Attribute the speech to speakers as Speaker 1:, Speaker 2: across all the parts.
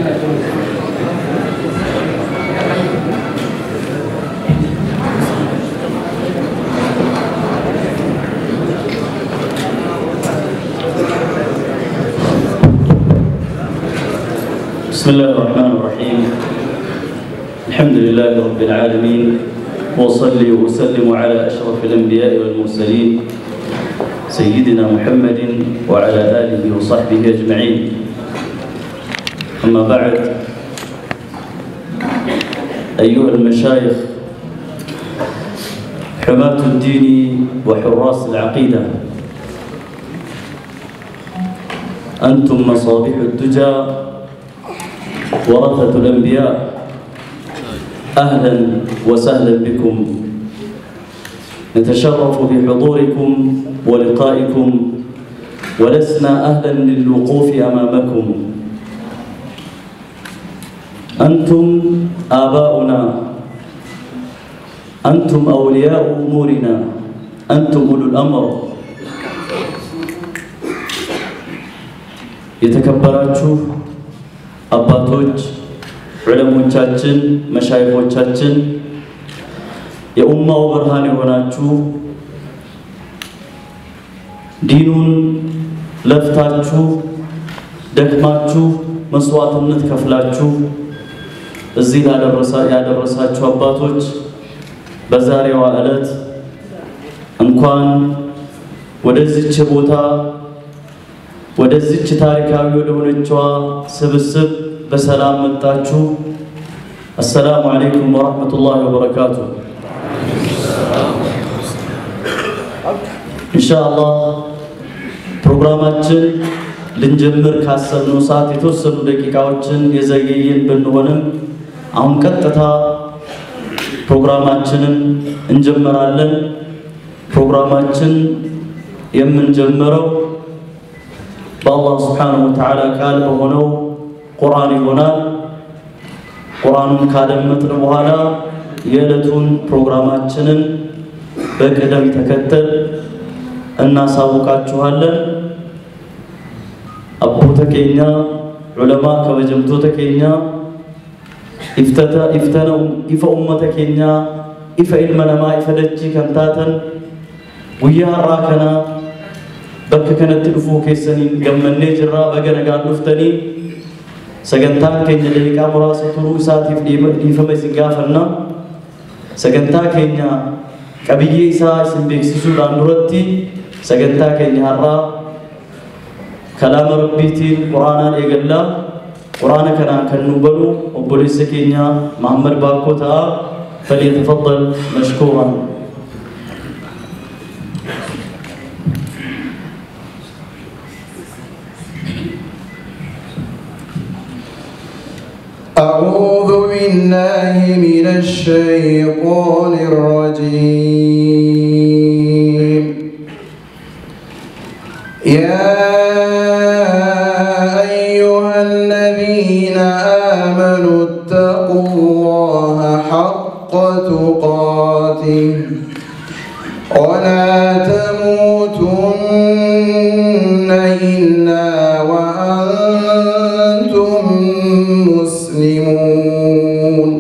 Speaker 1: بسم الله الرحمن الرحيم الحمد لله رب العالمين وصلي وسلم على أشرف الأنبياء والمرسلين سيدنا محمد وعلى آله وصحبه أجمعين أما بعد أيها المشايخ حماة الدين وحراس العقيدة أنتم مصابيح الدجى ورثة الأنبياء أهلا وسهلا بكم نتشرف بحضوركم ولقائكم ولسنا أهلا للوقوف أمامكم أنتم آباؤنا أنتم أولياء أمورنا أنتم أولو الأمر የተከበራችሁ አባቶች፣ ዑለሞቻችን፣ መሻይኾቻችን፣ የኡማው ብርሃን የሆናችሁ ዲኑን ለፍታችሁ ደክማችሁ መስዋዕትነት ከፍላችሁ እዚህ ያደረሳችሁ አባቶች በዛሬዋ ዕለት እንኳን ወደዚች ቦታ ወደዚች ታሪካዊ ወደ ሆነችዋ ስብስብ በሰላም መጣችሁ። አሰላሙ አለይኩም ወረሕመቱላሂ ወበረካቱ። ኢንሻአላህ ፕሮግራማችን ልንጀምር ካሰብነው ሰዓት የተወሰኑ ደቂቃዎችን የዘገየን ብንሆንም አሁን ቀጥታ ፕሮግራማችንን እንጀምራለን። ፕሮግራማችን የምንጀምረው በአላህ ስብሓነሁ ወተዓላ ቃል በሆነው ቁርአን ይሆናል። ቁርአኑን ካደመጥን በኋላ የዕለቱን ፕሮግራማችንን በቅደም ተከተል እናሳውቃችኋለን። አቦተ ኬኛ ዑለማ ከበጀምቶተ ኬኛ ኢፍተነው ኢፈ ኡመተ ኬኛ ኢፈ ኢልመ ነማ ኢፈ ደቺ ከንታተን ጉያ har'aa kana bakka kanatti dhufuu keessaniin gammannee jirraa baga nagaan dhuftanii sagantaan keenya daqiiqaa muraasa turuu isaatiif dhiifama isin gaafanna sagantaa keenya qabiyyee isaa isin beeksisuudhaan duratti sagantaa keenya har'aa kalaama rabbiitiin quraanaan eegallaa quraana kanaan kan nu banu obboleessa keenya Mahammad Baakkoo ta'a falyatafaddal mashkuuran
Speaker 2: أعوذ بالله من الشيطان الرجيم يا أيها الذين آمنوا اتقوا الله حق تقاته ولا تموتن إلا وأنتم مسلمون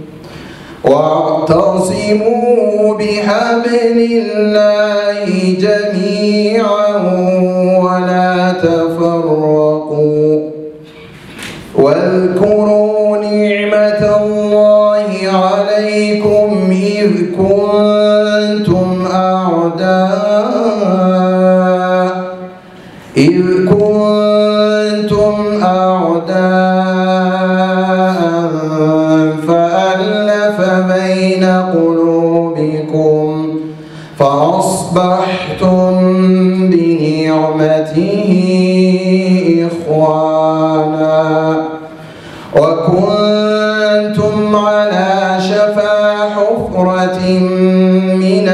Speaker 2: واعتصموا بحبل الله جميعا ولا تفرقوا واذكروا نعمة الله عليكم إذ كنتم أعداء إذ كنتم أعداء فألف بين قلوبكم فأصبحتم بنعمته إخوانا وكنتم على شفا حفرة من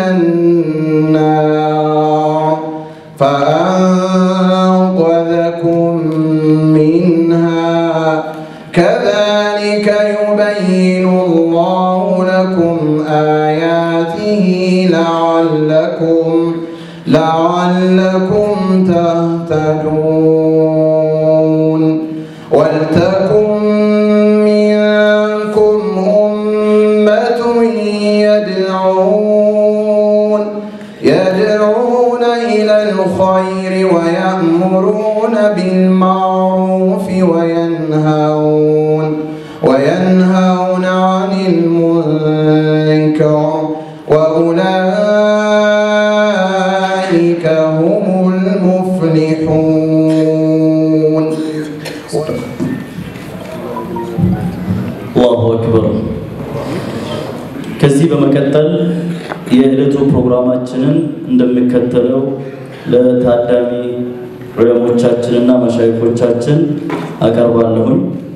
Speaker 2: النار فأنقذكم منها كذلك يبين الله لكم آياته لعلكم لعلكم تهتدون ولتكن يصلحون وينهون عن المنكر وأولئك هم المفلحون
Speaker 1: አላሁ አክበር። ከዚህ በመቀጠል የዕለቱ ፕሮግራማችንን እንደሚከተለው ለታዳሚ ዑለሞቻችንና መሻይኮቻችን አቀርባለሁኝ።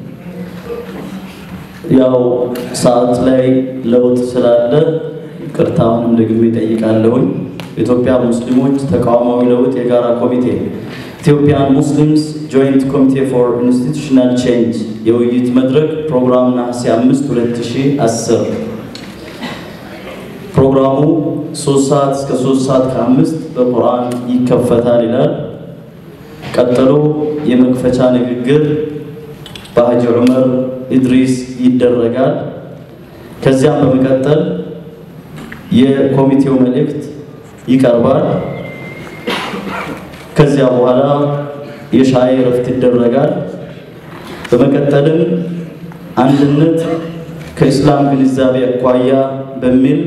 Speaker 1: ያው ሰዓት ላይ ለውጥ ስላለ ቅርታውንም ደግሜ ጠይቃለሁኝ። ኢትዮጵያ ሙስሊሞች ተቃውማዊ ለውጥ የጋራ ኮሚቴ ኢትዮጵያን ሙስሊምስ ጆይንት ኮሚቴ ፎር ኢንስቲቱሽናል ቼንጅ የውይይት መድረክ ፕሮግራም ነሐሴ 5 2010 ፕሮግራሙ 3 ሰዓት እስከ 3 ሰዓት ከአምስት በቁርአን ይከፈታል ይላል። ቀጥሎ የመክፈቻ ንግግር በሀጂ ዑመር ኢድሪስ ይደረጋል። ከዚያም በመቀጠል የኮሚቴው መልእክት ይቀርባል። ከዚያ በኋላ የሻይ እረፍት ይደረጋል። በመቀጠልም አንድነት ከኢስላም ግንዛቤ አኳያ በሚል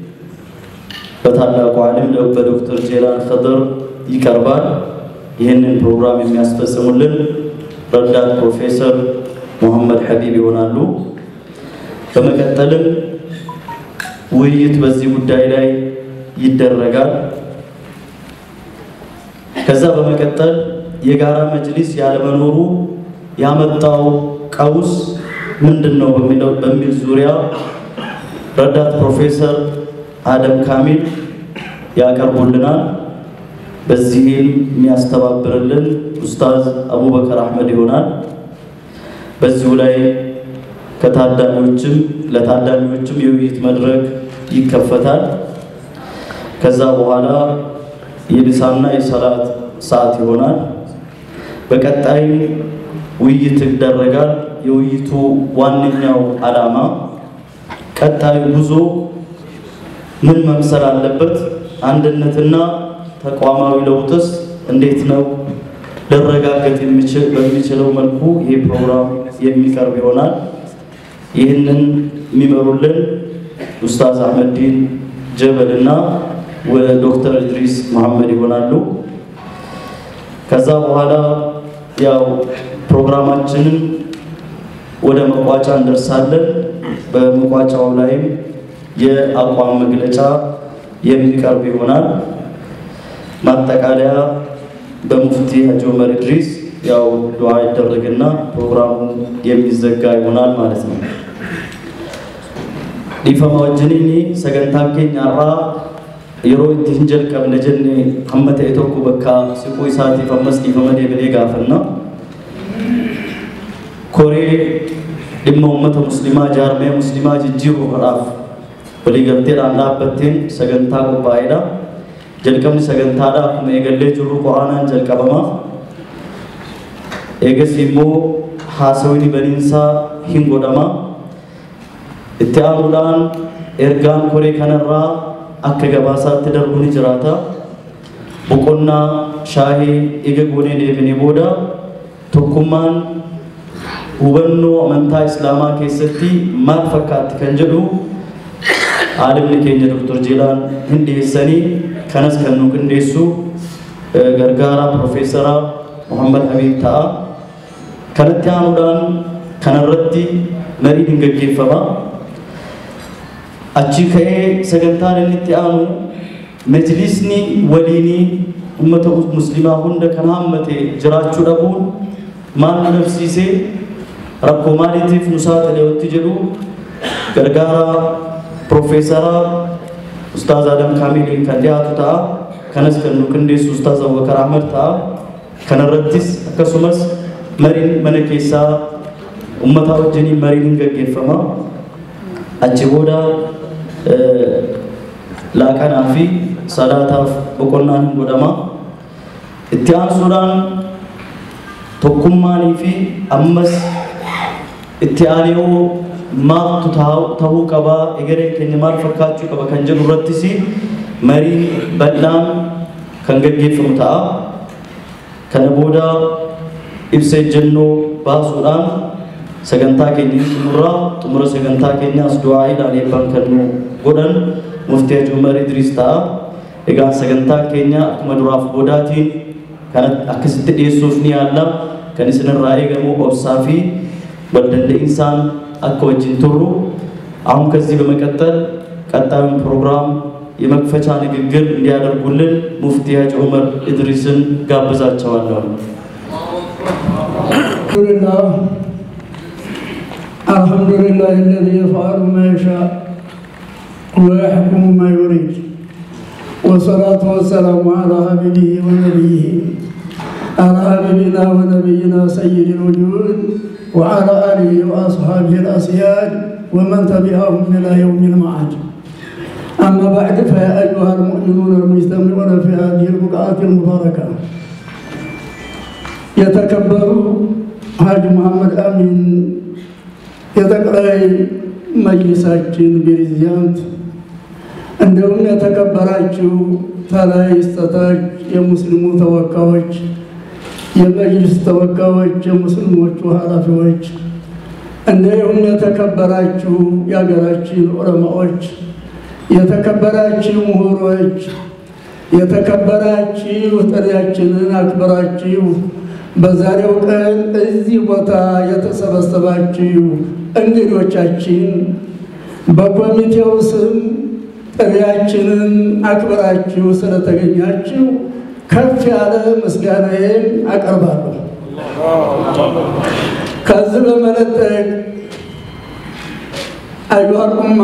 Speaker 1: በታላቁ ዓሊም በዶክተር ጄላን ኸድር ይቀርባል። ይህንን ፕሮግራም የሚያስፈጽሙልን ረዳት ፕሮፌሰር ሙሐመድ ሐቢብ ይሆናሉ። በመቀጠልም ውይይት በዚህ ጉዳይ ላይ ይደረጋል። ከዛ በመቀጠል የጋራ መጅሊስ ያለመኖሩ ያመጣው ቀውስ ምንድን ነው በሚለው በሚል ዙሪያ ረዳት ፕሮፌሰር አደም ካሚል ያቀርቡልናል። በዚህም የሚያስተባብርልን ኡስታዝ አቡበከር አህመድ ይሆናል። በዚሁ ላይ ከታዳሚዎችም ለታዳሚዎችም የውይይት መድረክ ይከፈታል። ከዛ በኋላ የምሳና የሰላት ሰዓት ይሆናል። በቀጣይም ውይይት ይደረጋል። የውይይቱ ዋነኛው ዓላማ ቀጣዩ ጉዞ ምን መምሰል አለበት፣ አንድነትና ተቋማዊ ለውጥስ እንዴት ነው ሊረጋገጥ በሚችለው መልኩ ይህ ፕሮግራም የሚቀርብ ይሆናል። ይህንን የሚመሩልን ኡስታዝ አህመዲን ጀበል እና ዶክተር ኢድሪስ መሐመድ ይሆናሉ። ከዛ በኋላ ያው ፕሮግራማችንን ወደ መቋጫ እንደርሳለን። በመቋጫው ላይም የአቋም መግለጫ የሚቀርብ ይሆናል። ማጠቃለያ በሙፍቲ ሀጂ ዑመር ኢድሪስ ያው ዱዓ ይደረግና ፕሮግራሙ የሚዘጋ ይሆናል ማለት ነው። dhiifama wajjiniin sagantaan keenya har'aa yeroo itti hin jalqabne jenne hamma ta'e tokko bakka siquu isaatiif ammas dhiifama deebinee gaafanna. Koree dhimma uummata muslimaa jaarmee muslimaa jijjiiruudhaaf waliigalteedhaan dhaabbatteen sagantaa qophaa'edha. Jalqabni sagantaadha akkuma eegallee jirru quraanaan jalqabama. Eegas immoo haasawni baniinsaa hin godhama. itti aanuudhaan ergaan koree kanarraa akka gabaasaatti darbu ni jiraata. Boqonnaa shaahii ega goonee deebinee booda tokkummaan hubannoo amantaa islaamaa keessatti maal fakkaatti kan jedhu aalimni keenya Dr. Jeelaan hin dhiyeessanii kanas kan nu qindeessu gargaaraa Profeesara Muhammad Habiib ta'a. Kanatti aanuudhaan kanarratti mariin hin gaggeeffama. achi ka'ee sagantaan inni itti aanu majlisni waliinii ummata muslimaa hunda kan hammate jiraachuu dhabuun maal nu dhabsiisee rakkoo maaliitiif nu saaxileetti jedhu gargaara Profeesara Ustaaz Adam Kaamiliin kan dhiyaatu ta'a. Kanas kan nu qindeessu Ustaaz Abubakar Ahmad ta'a. Kanarrattis akkasumas mariin mana keessaa uummataa wajjiniin mariin hin gaggeeffama. Achi booda laaqanaa fi salaataaf boqonnaan hin godhama. Itti aansuudhaan tokkummaanii fi ammas itti aanee maaltu ta'uu qabaa egereen keenya maal fakkaachuu qaba kan jedhu irrattis marii bal'aan kan gaggeeffamu ta'a. Kana booda ibsa ejjennoo baasuudhaan sagantaa keenya xumurraa xumura sagantaa keenyaas du'aa ilaaleeffan kan nu godhan muftii Haji Umar Idris ta'a. Egaa sagantaan keenya akkuma duraaf boodaatiin kan akkasitti dhiyeessuuf ni yaalla. Kan isinirraa eegamu obsaa fi waldandainsaan akka wajjin turru አሁን ከዚህ በመቀጠል ቀጣዩን ፕሮግራም የመክፈቻ ንግግር እንዲያደርጉልን ሙፍቲ ሀጂ ዑመር ኢድሪስን ጋብዛቸዋለሁ።
Speaker 3: لله الحمد لله الذي يفعل ما يشاء ويحكم ما يريد والصلاة والسلام على حبيبه ونبيه على حبيبنا ونبينا سيد الوجود وعلى آله وأصحابه الأسياد ومن تبعهم إلى يوم المعاد أما بعد فيا أيها المؤمنون المجتمعون في هذه البقعة المباركة يتكبروا ሀጅ መሐመድ አሚን የጠቅላይ መጅሊሳችን ፕሬዚዳንት፣ እንዲሁም የተከበራችሁ ተላይ ስተታች የሙስሊሙ ተወካዮች፣ የመጅሊስ ተወካዮች፣ የሙስሊሞቹ ኃላፊዎች፣ እንዲሁም የተከበራችሁ የሀገራችን ዑለማዎች፣ የተከበራችሁ ምሁሮች፣ የተከበራችሁ ጥሪያችንን አክብራችሁ በዛሬው ቀን እዚህ ቦታ የተሰበሰባችሁ እንግዶቻችን በኮሚቴው ስም ጥሪያችንን አክብራችሁ ስለተገኛችሁ ከፍ ያለ ምስጋናዬን አቀርባለሁ። ከዚህ በመለጠቅ አዩሃል ኡማ፣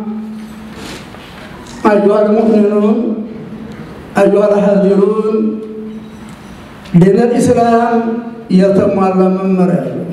Speaker 3: አዩሃል ሙእሚኑን፣ አዩሃል ሀዚሩን ዲነል ኢስላም የተሟላ መመሪያ ነው።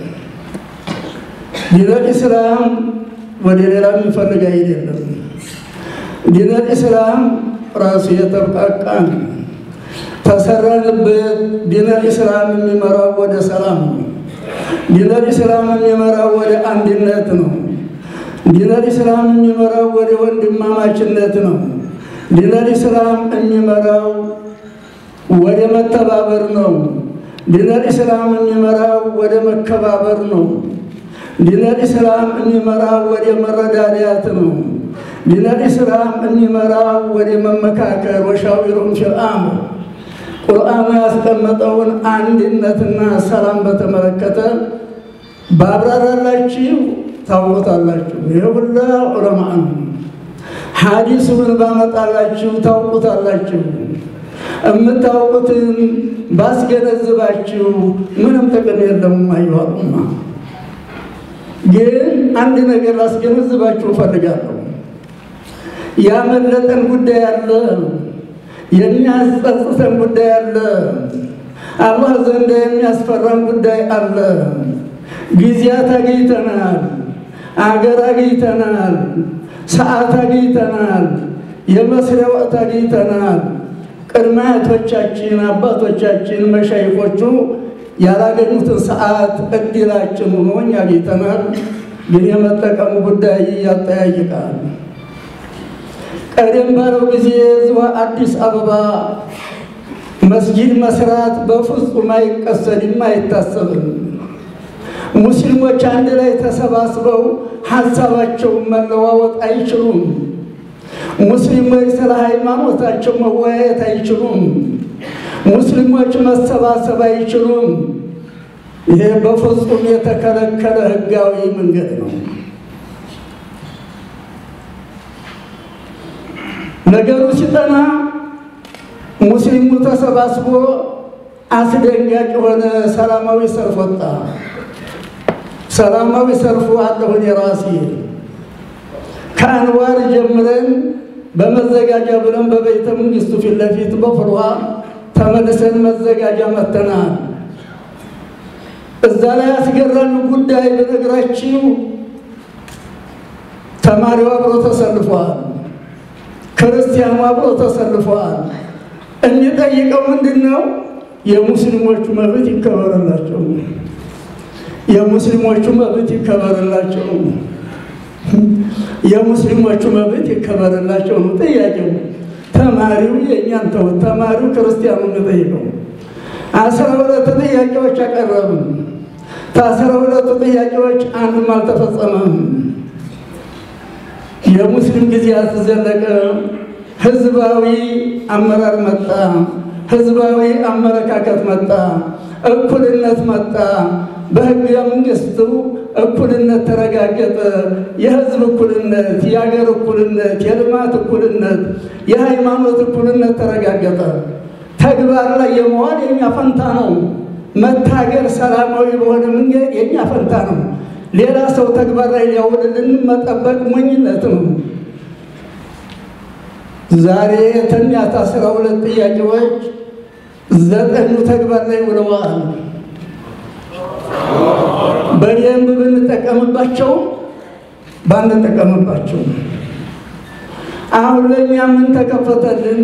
Speaker 3: ዲነል ኢስላም ወደ ሌላ የሚፈልግ አይደለም። ዲነል ኢስላም ራሱ የተብቃቃ ነው። ተሰራንበት። ዲነል ኢስላም የሚመራው ወደ ሰላም ነው። ዲነል ኢስላም የሚመራው ወደ አንድነት ነው። ዲነል ኢስላም የሚመራው ወደ ወንድማማችነት ነው። ዲነል ኢስላም የሚመራው ወደ መተባበር ነው። ዲነል ኢስላም የሚመራው ወደ መከባበር ነው። ዲነል ኢስላም የሚመራው ወደ መረዳዳት ነው። ዲነል ኢስላም የሚመራው ወደ መመካከር ወሻዊሩም ፊል አምር ቁርአኑ ያስቀመጠውን አንድነትና ሰላም በተመለከተ ባብራራላችሁ ታውቁታላችሁ። ይህ ሁላ ዑለማ ነው። ሐዲሱን ባመጣላችሁ ታውቁታላችሁ። የምታውቁትን ባስገነዝባችሁ ምንም ጥቅም የለም። አይዋጡማ ግን አንድ ነገር ላስገነዝባችሁ እፈልጋለሁ። ያመለጠን ጉዳይ አለ፣ የሚያስጸጽተን ጉዳይ አለ፣ አላህ ዘንድ የሚያስፈራን ጉዳይ አለ። ጊዜያት አግኝተናል፣ አገር አግኝተናል፣ ሰዓት አግኝተናል፣ የመስሪያ ወቅት አግኝተናል። ቅድመ አያቶቻችን አባቶቻችን መሻይኮቹ ያላገኙትን ሰዓት እድላችን ሆኖ እኛ አግኝተናል። ግን የመጠቀሙ ጉዳይ ያጠያይቃል። ቀደም ባለው ጊዜ እዚሁ አዲስ አበባ መስጊድ መስራት በፍጹም አይቀሰድም፣ አይታሰብም። ሙስሊሞች አንድ ላይ ተሰባስበው ሀሳባቸውን መለዋወጥ አይችሉም። ሙስሊሞች ስለ ሃይማኖታቸው መወያየት አይችሉም። ሙስሊሞች መሰባሰብ አይችሉም። ይሄ በፍጹም የተከለከለ ህጋዊ መንገድ ነው። ነገሩ ሲጠና ሙስሊሙ ተሰባስቦ አስደንጋጭ የሆነ ሰላማዊ ሰልፍ ወጣ። ሰላማዊ ሰልፉ አለሁን የራሴ ከአንዋር ጀምረን በመዘጋጃ ብለን በቤተ መንግስቱ ፊት ለፊት በፍልውሃ ተመልሰን መዘጋጃ መተናል። እዛ ላይ አስገራሚ ጉዳይ በነገራችሁ ተማሪው አብሮ ተሰልፏል። ክርስቲያኑ አብሮ ተሰልፏል። የሚጠይቀው ምንድን ነው? የሙስሊሞቹ መብት ይከበርላቸው፣ የሙስሊሞቹ መብት ይከበርላቸው፣ የሙስሊሞቹ መብት ይከበርላቸው ነው ጥያቄው። ተማሪው የእኛን ተውት፣ ተማሪው ክርስቲያኑ የሚጠይቀው አስራ ሁለት ጥያቄዎች አቀረብን። ከአስራ ሁለቱ ጥያቄዎች አንዱም አልተፈጸመም። የሙስሊም ጊዜያት ዘለቀ። ህዝባዊ አመራር መጣ። ህዝባዊ አመለካከት መጣ። እኩልነት መጣ። በህገ መንግስቱ እኩልነት ተረጋገጠ። የህዝብ እኩልነት፣ የሀገር እኩልነት፣ የልማት እኩልነት፣ የሃይማኖት እኩልነት ተረጋገጠ። ተግባር ላይ የመዋል የኛ ፈንታ ነው። መታገር ሰላማዊ በሆነ መንገድ የኛ ፈንታ ነው። ሌላ ሰው ተግባር ላይ ሊያውልልን መጠበቅ ሞኝነት ነው። ዛሬ የተኛት አስራ ሁለት ጥያቄዎች ዘጠኙ ተግባር ላይ ውለዋል። በደንብ ብንጠቀምባቸው ባንጠቀምባቸው፣ አሁን ለእኛ ምን ተከፈተልን?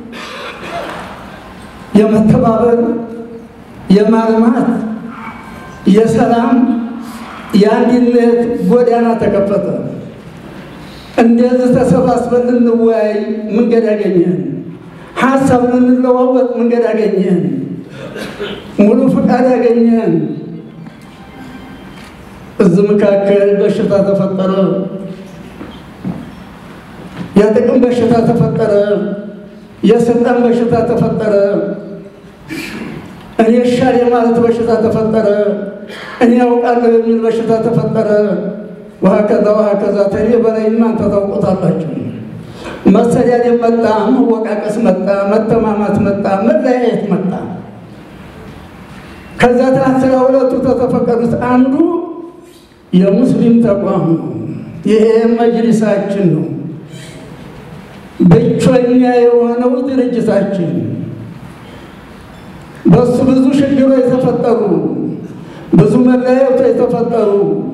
Speaker 3: የመተባበር የማልማት የሰላም የአንድነት ጎዳና ተከፈተ። እንደዚህ ተሰባስበን ልንወያይ መንገድ ያገኘን፣ ሀሳብ ልንለዋወጥ መንገድ ያገኘን፣ ሙሉ ፈቃድ ያገኘን። እዚህ መካከል በሽታ ተፈጠረ፣ የጥቅም በሽታ ተፈጠረ፣ የስልጣን በሽታ ተፈጠረ፣ እኔ ሻል የማለት በሽታ ተፈጠረ፣ እኔ ያውቃለሁ የሚል በሽታ ተፈጠረ። ውሃ ከዛ ውሃ ከዛ ተኔ በላይ እናንተ ታውቆታላችሁ። መሰዳደብ መጣ፣ መወቃቀስ መጣ፣ መተማማት መጣ፣ መለያየት መጣ። ከዛ ከአስራ ሁለቱ ከተፈቀዱት አንዱ የሙስሊም ተቋም ነው። ይሄ መጅሊሳችን ነው። ብቸኛ የሆነው ድርጅታችን በሱ ብዙ ችግሮች የተፈጠሩ ብዙ መለያየቶች የተፈጠሩ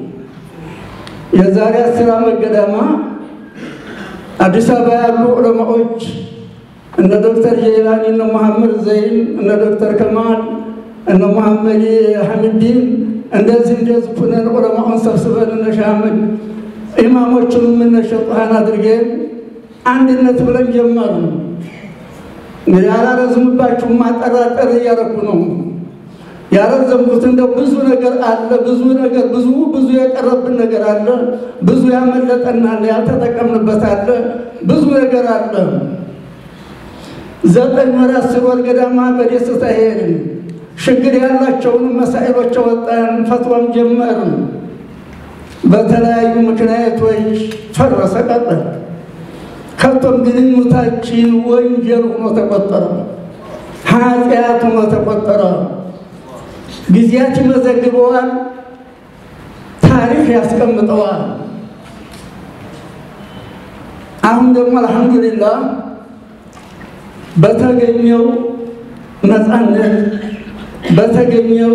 Speaker 3: የዛሬ አስር ዓመት ገደማ አዲስ አበባ ያሉ ዑለማዎች እነ ዶክተር ጀይላኒ እነ መሐመድ ዘይን እነ ዶክተር ከማል እነ መሐመድ ሐሚዲን እንደዚህ እንደዚህ ሁነን ዑለማውን ሰብስበን እነ ሻህ አህመድ ኢማሞቹንም እነ ሸጡሃን አድርገን አንድነት ብለን ጀመሩ። እንግዲህ አላረዝምባችሁም፣ ማጠራጠር እያረኩ ነው ያረዘምኩት። እንደው ብዙ ነገር አለ፣ ብዙ ነገር ብዙ ብዙ የቀረብን ነገር አለ፣ ብዙ ያመለጠን አለ፣ ያልተጠቀምንበት አለ፣ ብዙ ነገር አለ። ዘጠኝ ወር አስር ወር ገዳማ በደስታ ሄድን። ችግር ያላቸውንም መሳኤሎች ወጣን፣ ፈትዋም ጀመርን። በተለያዩ ምክንያቶች ፈረሰ ቀረ። ከቶም ግንኙነታችን ወንጀል ሆኖ ተቆጠረ፣ ኃጢአት ሆኖ ተቆጠረ። ጊዜያት ይመዘግበዋል፣ ታሪክ ያስቀምጠዋል። አሁን ደግሞ አልሐምዱሊላህ በተገኘው ነፃነት በተገኘው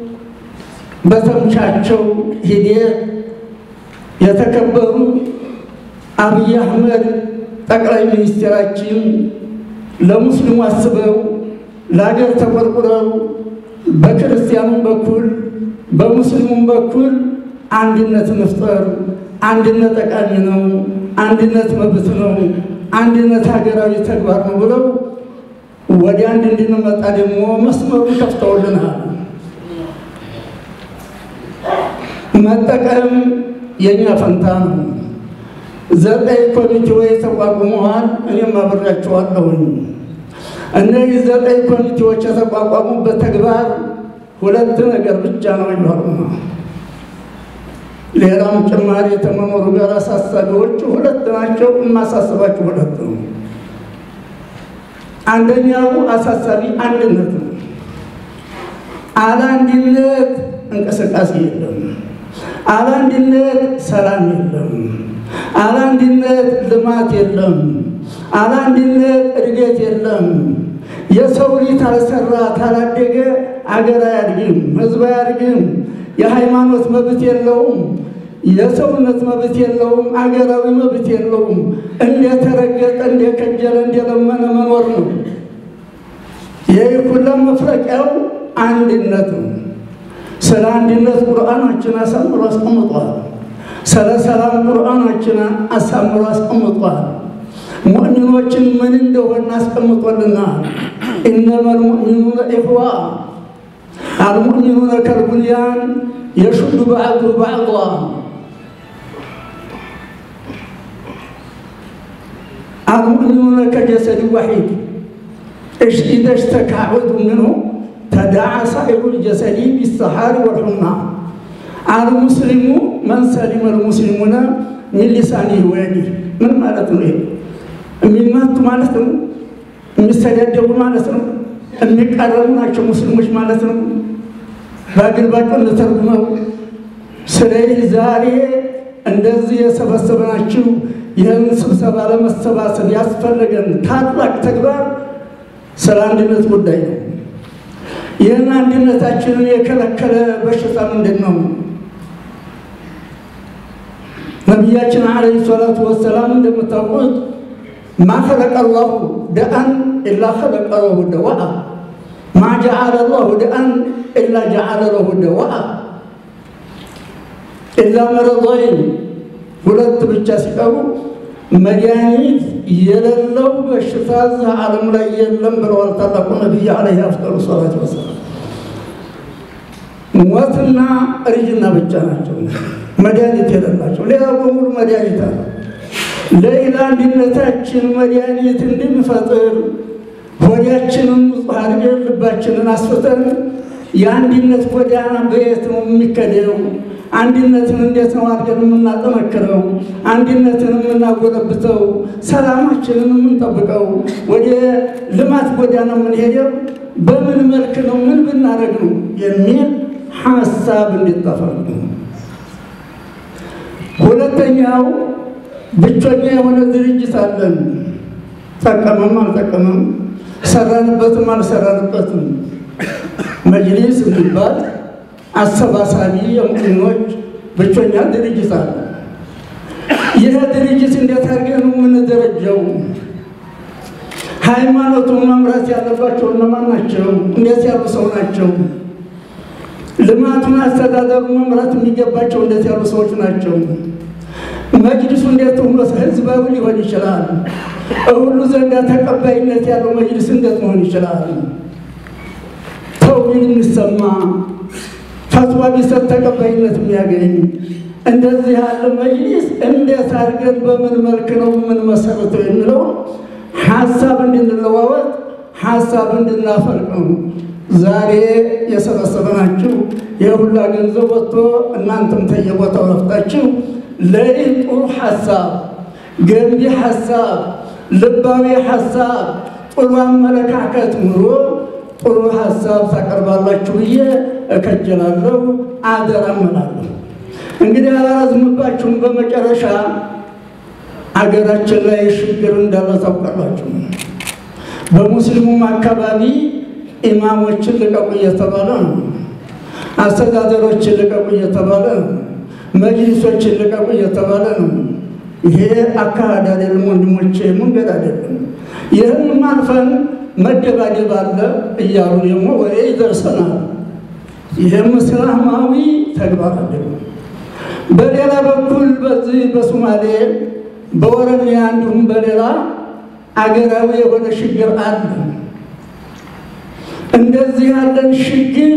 Speaker 3: በተምቻቸው ሂደት የተከበሩ አብይ አህመድ ጠቅላይ ሚኒስትራችን ለሙስሊሙ አስበው ለሀገር ተቆርቁረው በክርስቲያኑም በኩል በሙስሊሙም በኩል አንድነት መፍጠር፣ አንድነት ጠቃሚ ነው፣ አንድነት መብት ነው፣ አንድነት ሀገራዊ ተግባር ነው ብለው ወደ አንድ እንድንመጣ ደግሞ መስመሩን ከፍተውልናል። መጠቀም የእኛ ፈንታ ነው። ዘጠኝ ኮሚቴዎች ተቋቁመዋል። እኔም አብሬያቸዋለሁኝ። እነዚህ ዘጠኝ ኮሚቴዎች የተቋቋሙበት ተግባር ሁለት ነገር ብቻ ነው ይሏሉ። ሌላም ጭማሪ የተመኖሩ ጋር አሳሳቢዎቹ ሁለት ናቸው። የማሳስባቸው ሁለት ነው። አንደኛው አሳሳቢ አንድነት ነው። አለ አንድነት እንቅስቃሴ የለም። አለ አንድነት ሰላም የለም። አለ አንድነት ልማት የለም። አለ አንድነት እድገት የለም። የሰው ልጅ ታልሰራ ታላደገ አገር አያድግም፣ ህዝብ አያድግም። የሃይማኖት መብት የለውም። የሰውነት መብት የለውም። አገራዊ መብት የለውም። እንደተረገጠ፣ እንደከጀለ፣ እንደለመነ መኖር ነው። ይህ ሁላ መፍረቂያው አንድነት ነው። ስለ አንድነት ቁርአናችን አሳምሮ አስቀምጧል። ስለ ሰላም ቁርአናችን አሳምሮ አስቀምጧል። ሙእሚኖችን ምን እንደሆነ አስቀምጦልናል። ኢነመል ሙእሚኑነ ኢኽዋ አልሙእሚኑነ ከልቡንያን የሹዱ ባዕዱ ባዕዷ አልሙእሚኑነ ከጀሰድ ዋሒድ ኢዛ ሽተካ ዑድው ምንሁ ተዳዓ ሳኢሩ ልጀሰዲ ቢሰሓሪ ወልሑማ አልሙስሊሙ መን ሰሊመ ልሙስሊሙነ ሚን ሊሳኒሂ ወየዲህ ምን ማለት ነው? ይሄ የሚመቱ ማለት ነው። የሚሰዳደቡ ማለት ነው። የሚቃረሙ ናቸው ሙስሊሞች ማለት ነው። በግልባጩ እንተርጉመው። ስለዚህ ዛሬ እንደዚህ የሰበሰብናችሁ ይህን ስብሰባ ለመሰባሰብ ያስፈለገን ታላቅ ተግባር ስለ አንድነት ጉዳይ ነው። ይህን አንድነታችንን የከለከለ በሽታ ምንድን ነው? ነቢያችን ዓለይሂ ሰላቱ ወሰላም እንደምታውቁት ማ ኸለቀ ላሁ ደአን ኢላ ኸለቀ ለሁ ደዋአ ማ ጀዓለ ላሁ ደአን ኢላ ጀዓለ ለሁ ደዋአ ኢላ መረضይን ሁለት ብቻ ሲቀሩ መድኃኒት የሌለው በሽታ እዚህ ዓለም ላይ የለም ብለዋል ታላቁ ነቢይ ዓለይሂ አፍጠሩ ሰላት ወሰላም። ሞትና እርጅና ብቻ ናቸው መድኃኒት የሌላቸው። ሌላ በሙሉ መድኃኒት አለ። ለሌላ አንድነታችን መድኃኒት እንድንፈጥር ሆዳችንን ንጹሕ አድርገን ልባችንን አስፍተን የአንድነት ጎዳና በየት ነው የሚከደው? አንድነትን እንዴት ነው አድርገን የምናጠነክረው? አንድነትን የምናጎለብተው? ሰላማችንን የምንጠብቀው? ወደ ልማት ጎዳና የምንሄደው በምን መልክ ነው? ምን ብናደርግ ነው? የሚል ሀሳብ እንዲጠፋል። ሁለተኛው ብቸኛ የሆነ ድርጅት አለን። ጠቀመም አልጠቀመም፣ ሰራንበትም አልሰራንበትም መጅሊስ የሚባል አሰባሳቢ የሙእሚኖች ብቸኛ ድርጅት አለ። ይህ ድርጅት እንዴት አድርገን ነው የምንደረጀው? ሃይማኖቱን መምራት ያለባቸው እነማን ናቸው? እንዴት ያሉ ሰው ናቸው? ልማቱን አስተዳደሩ መምራት የሚገባቸው እንዴት ያሉ ሰዎች ናቸው? መጅሊሱ እንዴት ሆኖ ህዝባዊ ሊሆን ይችላል? ሁሉ ዘንዳ ተቀባይነት ያለው መጅሊስ እንዴት መሆን ይችላል? ተውሂድ የሚሰማ ፈትዋ ቢሰጥ ተቀባይነት የሚያገኝ እንደዚህ ያለ መጅሊስ እንዴት አድርገን በምን መልክ ነው የምንመሰርተው የሚለው ሀሳብ እንድንለዋወጥ ሀሳብ እንድናፈልቅ ነው ዛሬ የሰበሰበናችሁ። የሁላ ገንዘብ ወጥቶ እናንተም ተየቦታው ረፍታችሁ ለይህ ጥሩ ሀሳብ፣ ገንቢ ሀሳብ፣ ልባዊ ሀሳብ፣ ጥሩ አመለካከት ኑሮ ጥሩ ሀሳብ ታቀርባላችሁ ብዬ እከጀላለሁ፣ አደራ እምላለሁ። እንግዲህ አላራዝምባችሁም። በመጨረሻ አገራችን ላይ ችግር እንዳለ ታውቃላችሁ። በሙስሊሙም አካባቢ ኢማሞችን ልቀቁ እየተባለ ነው። አስተዳደሮችን ልቀቁ እየተባለ ነው። መጅሊሶችን ልቀቁ እየተባለ ነው። ይሄ አካሄድ አይደለም ወንድሞቼ፣ መንገድ አይደለም። ይህንም አልፈን መደባደብ አለ እያሉ ደግሞ ወሬ ይደርሰናል። ይህም እስላማዊ ተግባር አይደለም። በሌላ በኩል በዚህ በሶማሌ በኦሮሚያ እንዲሁም በሌላ አገራዊ የሆነ ችግር አለ። እንደዚህ ያለን ችግር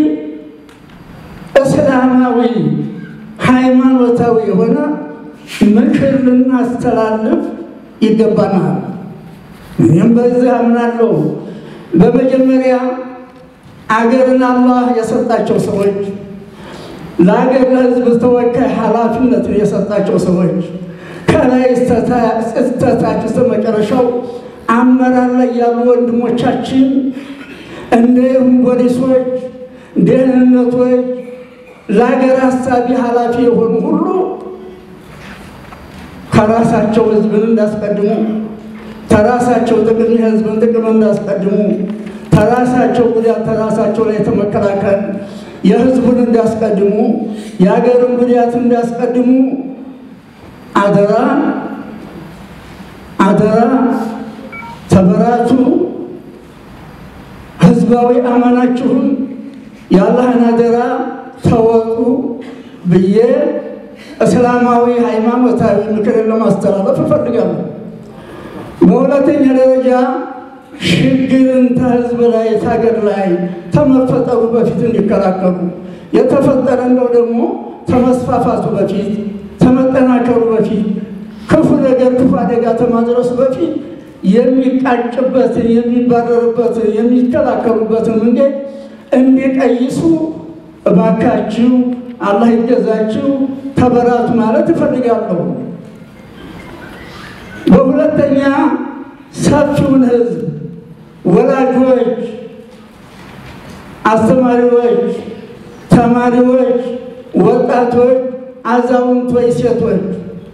Speaker 3: እስላማዊ ሃይማኖታዊ የሆነ ምክር ልናስተላልፍ ይገባናል። እኔም በዚህ አምናለሁ። በመጀመሪያ አገርን አላህ የሰጣቸው ሰዎች ለአገር ለሕዝብ ተወካይ ኃላፊነትን የሰጣቸው ሰዎች ከላይ እስተታች እስከ መጨረሻው አመራር ላይ ያሉ ወንድሞቻችን እንዲሁም ፖሊሶች፣ ደህንነቶች፣ ለሀገር አሳቢ ኃላፊ የሆኑ ሁሉ ከራሳቸው ሕዝብን እንዳስቀድሙ ተራሳቸው ጥቅም የሕዝብን ጥቅም እንዳስቀድሙ ተራሳቸው ጉዳት ተራሳቸው ላይ የተመከላከል የሕዝቡን እንዳስቀድሙ የሀገርን ጉዳት እንዳስቀድሙ አደራ አደራ ተበራቱ። ህዝባዊ አማናችሁን የአላህን አደራ ተወጡ ብዬ እስላማዊ ሃይማኖታዊ ምክርን ለማስተላለፍ እፈልጋለሁ። በሁለተኛ ደረጃ ሽግርን ከህዝብ ላይ ታገር ላይ ተመፈጠሩ በፊት እንዲከላከሉ የተፈጠረ እንደው ደግሞ ተመስፋፋቱ በፊት ተመጠናከሩ በፊት ክፉ ነገር ክፉ አደጋ ተማድረሱ በፊት የሚቃጭበትን የሚባረርበትን የሚከላከሉበትን መንገድ እንዲቀይሱ እባካችሁ አላህ ይገዛችሁ ተበራቱ ማለት እፈልጋለሁ። በሁለተኛ ሰፊውን ህዝብ ወላጆች፣ አስተማሪዎች፣ ተማሪዎች፣ ወጣቶች፣ አዛውንቶች፣ ሴቶች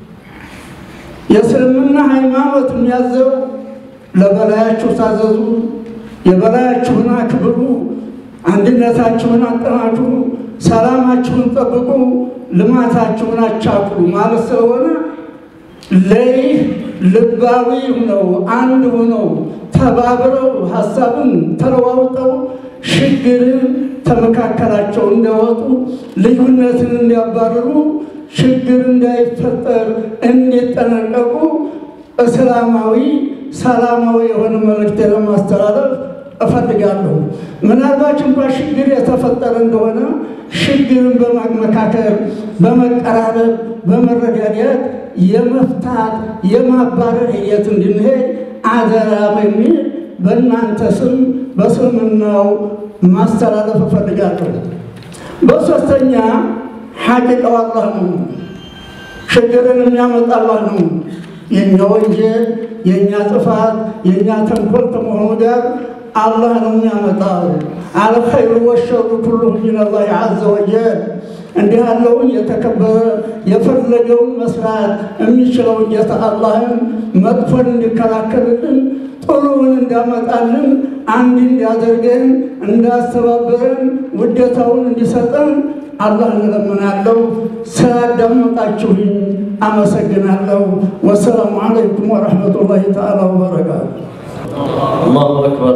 Speaker 3: የእስልምና ሃይማኖት የሚያዘው ለበላያችሁ ታዘዙ፣ የበላያችሁን አክብሩ፣ አንድነታችሁን አጠናክሩ፣ ሰላማችሁን ጠብቁ፣ ልማታችሁን አቻኩሉ ማለት ስለሆነ ለይህ ልባዊ ሁነው አንድ ሁነው ተባብረው ሀሳብን ተለዋውጠው ሽግርን ተመካከላቸው እንዲያወጡ ልዩነትን እንዲያባርሩ ችግር እንዳይፈጠር እንዲጠነቀቁ እስላማዊ ሰላማዊ የሆነ መልእክት ለማስተላለፍ እፈልጋለሁ። ምናልባት እንኳ ችግር የተፈጠረ እንደሆነ ችግርን በማመካከር በመቀራረብ፣ በመረዳዳት የመፍታት የማባረር ሂደት እንድንሄድ አደራ በሚል በእናንተ ስም በስልምናው ማስተላለፍ እፈልጋለሁ። በሶስተኛ ሐቂቃው አላህ ነው። ችግርን የሚያመጣ አላህ ነው። የእኛ ወንጀል፣ የእኛ ጥፋት፣ የእኛ ተንኮል ከመሆኑ ጋር አላህ ነው የሚያመጣው። አልኸይሩ ወሸሩ ኩሉ ሚነላህ ዐዘ ወጀል። እንዲህ ያለውን የተከበረ የፈለገውን መስራት የሚችለው ጌታ አላህን መጥፎን እንዲከላከልልን ጥሩውን እንዳመጣልን አንድ እንዲያደርገን እንዳስተባበረን ውዴታውን እንዲሰጠን አላህ እንለምናለሁ። ስላዳመጣችሁኝ አመሰግናለሁ። ወሰላሙ አለይኩም ወረሕመቱላሂ ተዓላ ወበረካቱ።
Speaker 1: allahu akbar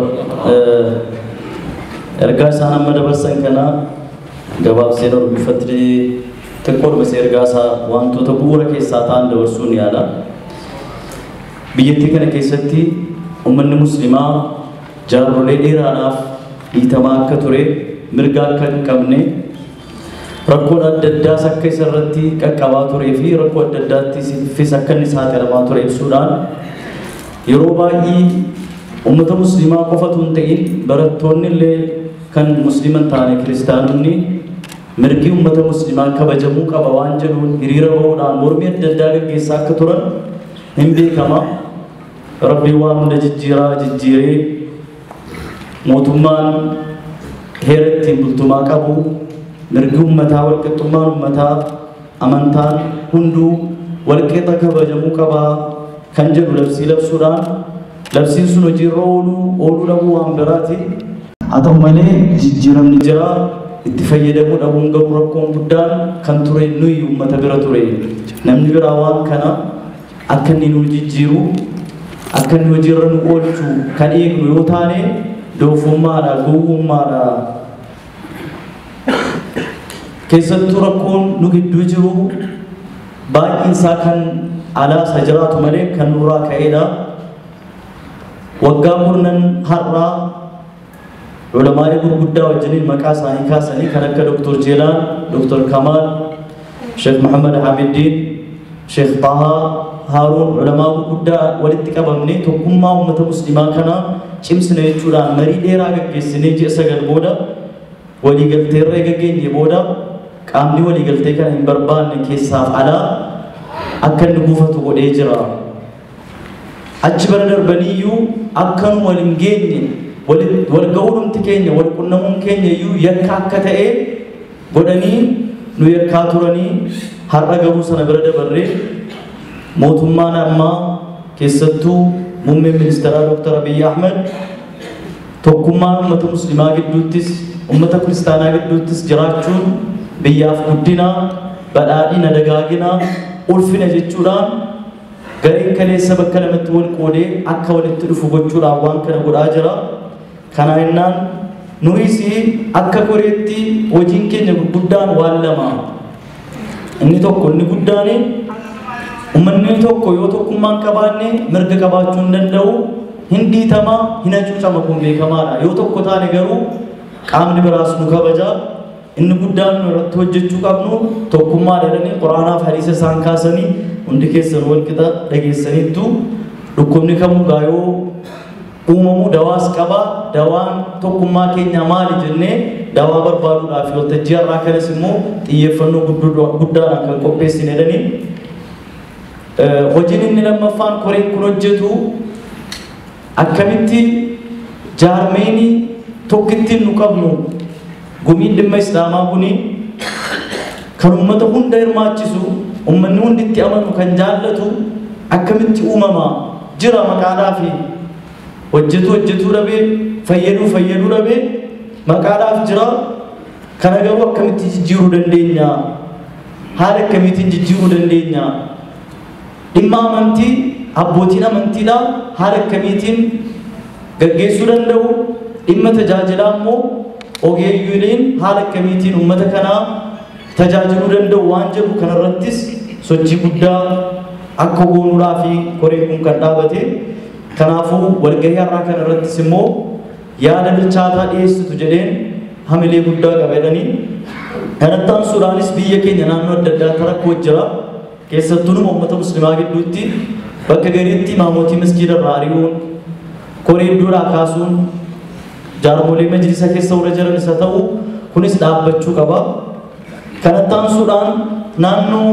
Speaker 1: ergaa isaan amma dabarsan kana gabaabsee darbifatti xiqqoo dhumase ergaa isaa wantoota bu'uura keessaa ta'an dabarsuun yaala biyyattii kana keessatti ummanni muslimaa jaarrolee dheeraadhaaf dhiitamaa akka ture mirga akka hin qabne rakkoon adda addaas akka isa irratti qaqqabaa turee fi rakkoo adda addaattiifis akka inni saaxilamaa ture ibsuudhaan yeroo baay'ee ummata muslimaa qofatu hin ta'in barattoonni illee kan musliman taane kiristaanonni mirgi ummata muslimaa kabajamuu qaba waan jedhuun hiriira bahuudhaan mormii adda addaa gaggeessaa akka turan hin beekama rabbii waan hunda jijjiiraa jijjiiree mootummaan heera ittiin bultumaa qabu mirgi ummataa walqixxummaan ummataa amantaan hunduu walqixa kabajamuu qabaa kan jedhu labsii labsuudhaan labsiin sun hojiirra ooluu ooluu dhabuu waan biraati haa ta'u malee jijjiiramni jira itti fayyadamuu dhabuun garuu rakkoon guddaan kan ture nuyi uummata bira ture namni biraa waan kana akka inni nu jijjiiru akka inni hojiirra nu oolchu kan eegnu yoo taane doofummaadha gowwummaadha keessattuu rakkoon nu gidduu jiru baay'een isaa kan alaasa jiraatu malee kan nurraa ka'eedha waggaa kurnan har'aa culamaalee gurguddaa wajjiniin maqaa isaanii kaasanii kan akka doktor jeelaan doktor kamaal sheekh maxamed hamiddiin sheekh tahaa haaruun culamaa gurguddaa walitti qabamne tokkummaa uummata muslimaa kana cimsina jechuudhaan marii dheeraa gaggeessinee ji'a sagal booda waliigaltee irra gageenye booda qaamni waliigaltee kana hin barbaanne keessaaf alaa akka inni buufatu godhee jira. Achi bara darbaniyyuu akka nu wal hin geenye wal ga'uudhumti keenya wal qunnamuun keenya iyyuu yakka akka ta'e godhanii nu yakkaa turanii har'a garuu sana bira dabarree mootummaan ammaa keessattuu muummeen ministeeraa Dr. Abiy Ahmed tokkummaan uummata muslimaa gidduuttis uummata kiristaanaa gidduuttis jiraachuun biyyaaf guddina badhaadhina dagaagina ulfina jechuudhaan gareen kaleessa bakka lamatti wal qoodee akka walitti dhufu gochuudhaan waan kana godhaa jira. Kana jennaan nunis akka koreetti hojiin keenya gurguddaan waan lama. Inni tokko inni guddaan uummanni tokko yoo tokkummaan qabaanne mirga qabaachuu hin danda'u hin dhiitamaa hin hacuucama kun beekamaadha yoo tokko taane garuu qaamni biraas nu kabaja inni guddaan nu irratti hojjechuu qabnu tokkummaa jedhanii quraanaaf hadiisa isaan kaasanii hundi keessan wal qixa dhageessaniittu dhukkubni kamuu gaayoo uumamuu dawaas qaba dawaan tokkummaa keenya maali jennee dawaa barbaaduudhaaf waltajjii har'aa kanas immoo xiyyeeffannoo guddaadhaan kan qopheessine jedhanii hojiin inni lammaffaan koreen kun hojjetu akkamitti jaarmeenii tokkittiin nu qabnu gumiin dhimma islaamaa kuni kan ummata hunda hirmaachisu ummanni hundi itti amanu kan jaallatu akkamitti uumamaa jira maqaadhaa fi hojjetu hojjetuu dhabee fayyaduu fayyaduu dhabee maqaadhaaf jira kana garuu akkamitti jijjiiruu dandeenya haala akkamiitiin jijjiiruu dandeenya dhimma amantii abbootiin amantiidha haala akkamiitiin gaggeessuu danda'u dhimma tajaajilaa immoo ogeeyyuuleen haala akkamiitiin uummata kanaa tajaajiluu danda'u waan jedhu kanarrattis sochii guddaa akka goonuudhaa fi koreen kun kan dhaabate kanaafuu walgahii har'aa kanarrattis immoo yaada bilchaataa dhiyeessitu jedheen hamilee guddaa qabedhanii kanattaan suudhaanis biyya keenya naannoo adda addaa rakkoo jira keessattuu numa uummata muslimaa gidduutti bakka gariitti imaamotii masjiida irraa ari'uun koree iddoodhaa kaasuun jaarmolee majlisa keessa warra jiran isa ta'u kunis dhaabbachuu qaba. Kanattaan suudhaan naannoo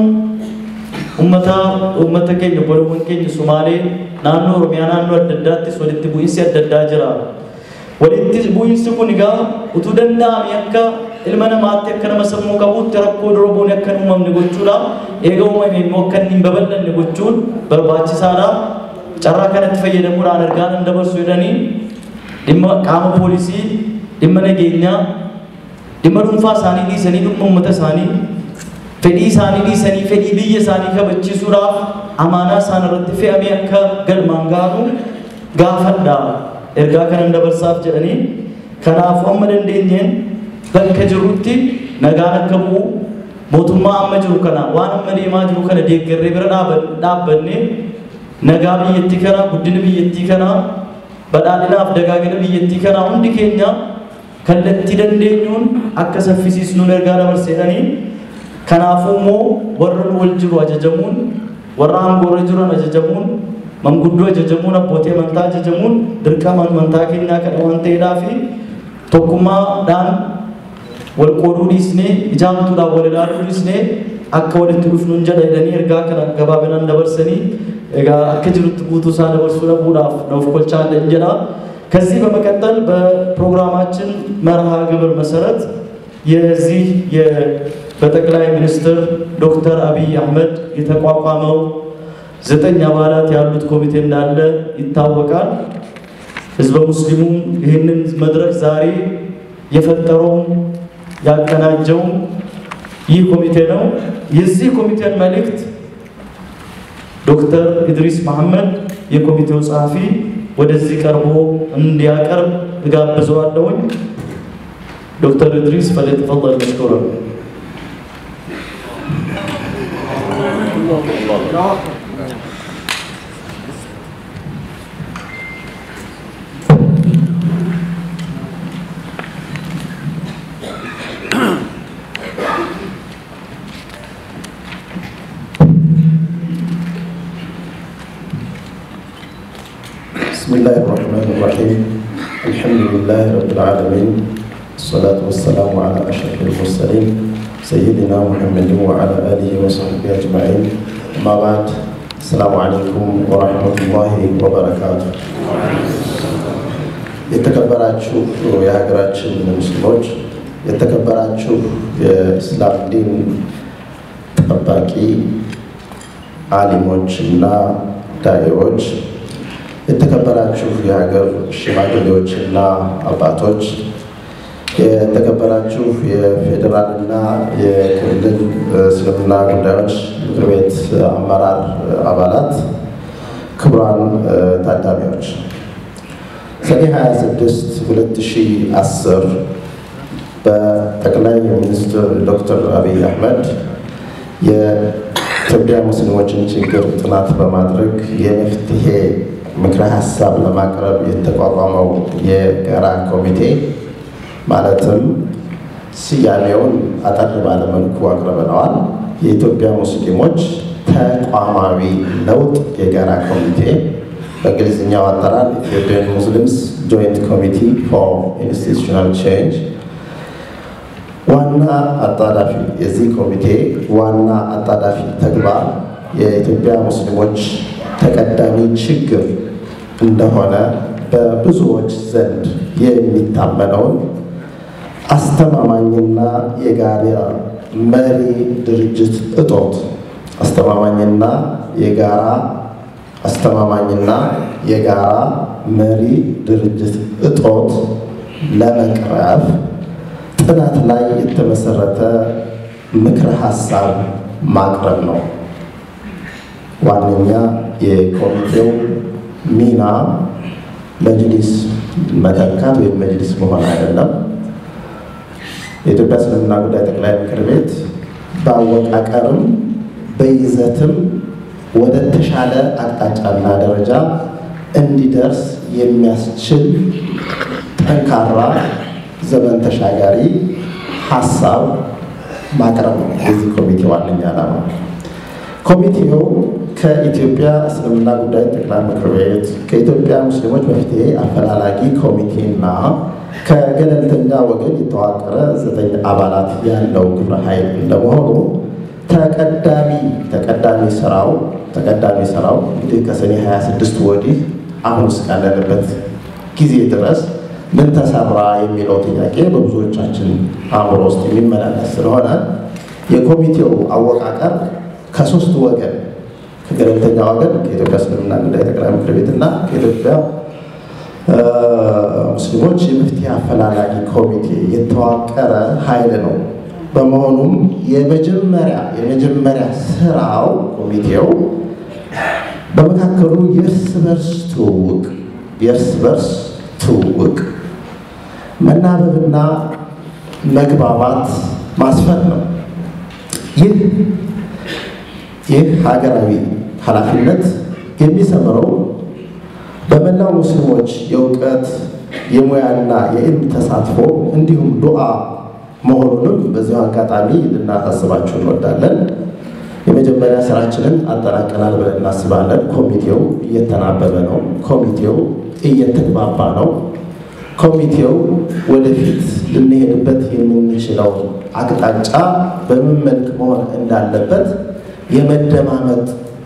Speaker 1: uummata uummata keenya bolowwan keenya Sumaalee naannoo Oromiyaa naannoo adda addaattis walitti bu'iinsi adda addaa jira. Walitti bu'iinsi kun egaa utuu danda'ame akka ilma namaatti akka nama sammuu qabuutti rakkoo doroboon akka hin uumamne gochuudha. Eega uumame immoo akka inni hin babal'anne gochuun barbaachisaadha. Carraa kanatti fayyadamuudhaan ergaa nan dabarsu jedhanii dhimma qaama poolisii, dhimma nageenyaa, dhimma dhuunfaa isaanii dhiisanii dhimma uummata isaanii, fedhii isaanii dhiisanii fedhii biyya isaanii kabachiisuudhaaf amaanaa isaan irratti fe'amee akka galmaan gaanu gaafadha. Ergaa kanan dabarsaaf jedhanii kanaaf amma dandeenyeen bakka jirrutti nagaan akka bu'u mootummaa amma jiru kana waan amma deemaa jiru kana deeggarree bira dhaabbanne nagaa biyyattii kana guddina biyyattii kana badhaadhinaaf dagaagina biyyattii kana hundi keenya kallattii dandeenyuun akka saffisiisnuun ergaa dabarseedhanii kanaafuu immoo warra nu wal jiru ajajamuun warra aangoorra jiran ajajamuun manguddoo ajajamuun abbootii amantaa ajajamuun dirqama amantaa keenyaa kana waan ta'eedhaa fi tokkummaadhaan wal qooduu dhiisnee ijaamtuudhaan wal ilaaluu dhiisnee akka walitti dhufnuun jedha jedhanii ergaa kana gabaabinaan dabarsanii egaa akka jirutti guutuu isaa dabarsuu dhabuudhaaf nuuf kolchaa jedha። ከዚህ በመቀጠል በፕሮግራማችን መርሃ ግብር መሰረት የዚህ በጠቅላይ ሚኒስትር ዶክተር አብይ አህመድ የተቋቋመው ዘጠኝ አባላት ያሉት ኮሚቴ እንዳለ ይታወቃል። ህዝበ ሙስሊሙም ይህንን መድረክ ዛሬ የፈጠረውም ያቀናጀውም ይህ ኮሚቴ ነው። የዚህ ኮሚቴን መልእክት ዶክተር ኢድሪስ መሐመድ የኮሚቴው ጸሐፊ ወደዚህ ቀርቦ እንዲያቀርብ እጋብዘዋለሁኝ። ዶክተር ኢድሪስ ፈለተፈضل መሽኩራ
Speaker 4: بسم الله الرحمن الرحيم الحمد لله رب العالمين الصلاة والسلام على أشرف المرسلين سيدنا محمد وعلى آله وصحبه أجمعين أما بعد السلام عليكم ورحمة الله وبركاته የተከበራችሁ የሀገራችን ሙስሊሞች፣ የተከበራችሁ የእስላም ዲን ጠባቂ አሊሞች እና ዳኢዎች የተከበራችሁ የሀገር ሽማግሌዎችና አባቶች፣ የተከበራችሁ የፌዴራልና የክልል እስልምና ጉዳዮች ምክር ቤት አመራር አባላት፣ ክቡራን ታዳሚዎች ሰኔ 26 2010 በጠቅላይ ሚኒስትር ዶክተር አብይ አህመድ የኢትዮጵያ ሙስሊሞችን ችግር ጥናት በማድረግ የመፍትሄ ምክረ ሀሳብ ለማቅረብ የተቋቋመው የጋራ ኮሚቴ ማለትም ስያሜውን አጠር ባለመልኩ አቅርበነዋል። የኢትዮጵያ ሙስሊሞች ተቋማዊ ለውጥ የጋራ ኮሚቴ በእንግሊዝኛው አጠራር ኢትዮጵያን ሙስሊምስ ጆይንት ኮሚቲ ፎር ኢንስቲቱሽናል ቼንጅ ዋና አጣዳፊ የዚህ ኮሚቴ ዋና አጣዳፊ ተግባር የኢትዮጵያ ሙስሊሞች ተቀዳሚ ችግር እንደሆነ በብዙዎች ዘንድ የሚታመነውን አስተማማኝና የጋራ መሪ ድርጅት እጦት አስተማማኝና የጋራ አስተማማኝና የጋራ መሪ ድርጅት እጦት ለመቅረፍ ጥናት ላይ የተመሰረተ ምክረ ሀሳብ ማቅረብ ነው። ዋነኛ የኮሚቴው ሚና መጅሊስ መተካት ወይም መጅሊስ መሆን አይደለም። የኢትዮጵያ እስልምና ጉዳይ ጠቅላይ ምክር ቤት በአወቃቀርም በይዘትም ወደ ተሻለ አቅጣጫና ደረጃ እንዲደርስ የሚያስችል ጠንካራ ዘመን ተሻጋሪ ሀሳብ ማቅረብ ነው የዚህ ኮሚቴ ዋነኛ ዓላማ። ኮሚቴው ከኢትዮጵያ እስልምና ጉዳይ ጠቅላይ ምክር ቤት ከኢትዮጵያ ሙስሊሞች መፍትሄ አፈላላጊ ኮሚቴና ከገለልተኛ ወገን የተዋቀረ ዘጠኝ አባላት ያለው ግብረ ኃይል እንደመሆኑ ተቀዳሚ ተቀዳሚ ስራው ተቀዳሚ ስራው እንግዲህ ከሰኔ 26 ወዲህ አሁን እስካለንበት ጊዜ ድረስ ምን ተሰራ የሚለው ጥያቄ በብዙዎቻችን አእምሮ ውስጥ የሚመላለስ ስለሆነ የኮሚቴው አወቃቀር ከሶስት ወገን ከገለልተኛ ወገን ከኢትዮጵያ እስልምና ጉዳይ ጠቅላይ ምክር ቤትና ከኢትዮጵያ ሙስሊሞች የመፍትሄ አፈላላጊ ኮሚቴ የተዋቀረ ኃይል ነው። በመሆኑም የመጀመሪያ የመጀመሪያ ስራው ኮሚቴው በመካከሉ የእርስ በርስ ትውውቅ የእርስ በርስ ትውውቅ መናበብና መግባባት ማስፈን ነው። ይህ ይህ ሀገራዊ ኃላፊነት የሚሰምረው በመላው ሙስሊሞች የእውቀት የሙያና የዕልም ተሳትፎ እንዲሁም ዱዓ መሆኑንም በዚሁ አጋጣሚ ልናሳስባችሁ እንወዳለን። የመጀመሪያ ስራችንን አጠናቀናል ብለን እናስባለን። ኮሚቴው እየተናበበ ነው። ኮሚቴው እየተግባባ ነው። ኮሚቴው ወደፊት ልንሄድበት የምንችለው አቅጣጫ በምን መልክ መሆን እንዳለበት የመደማመጥ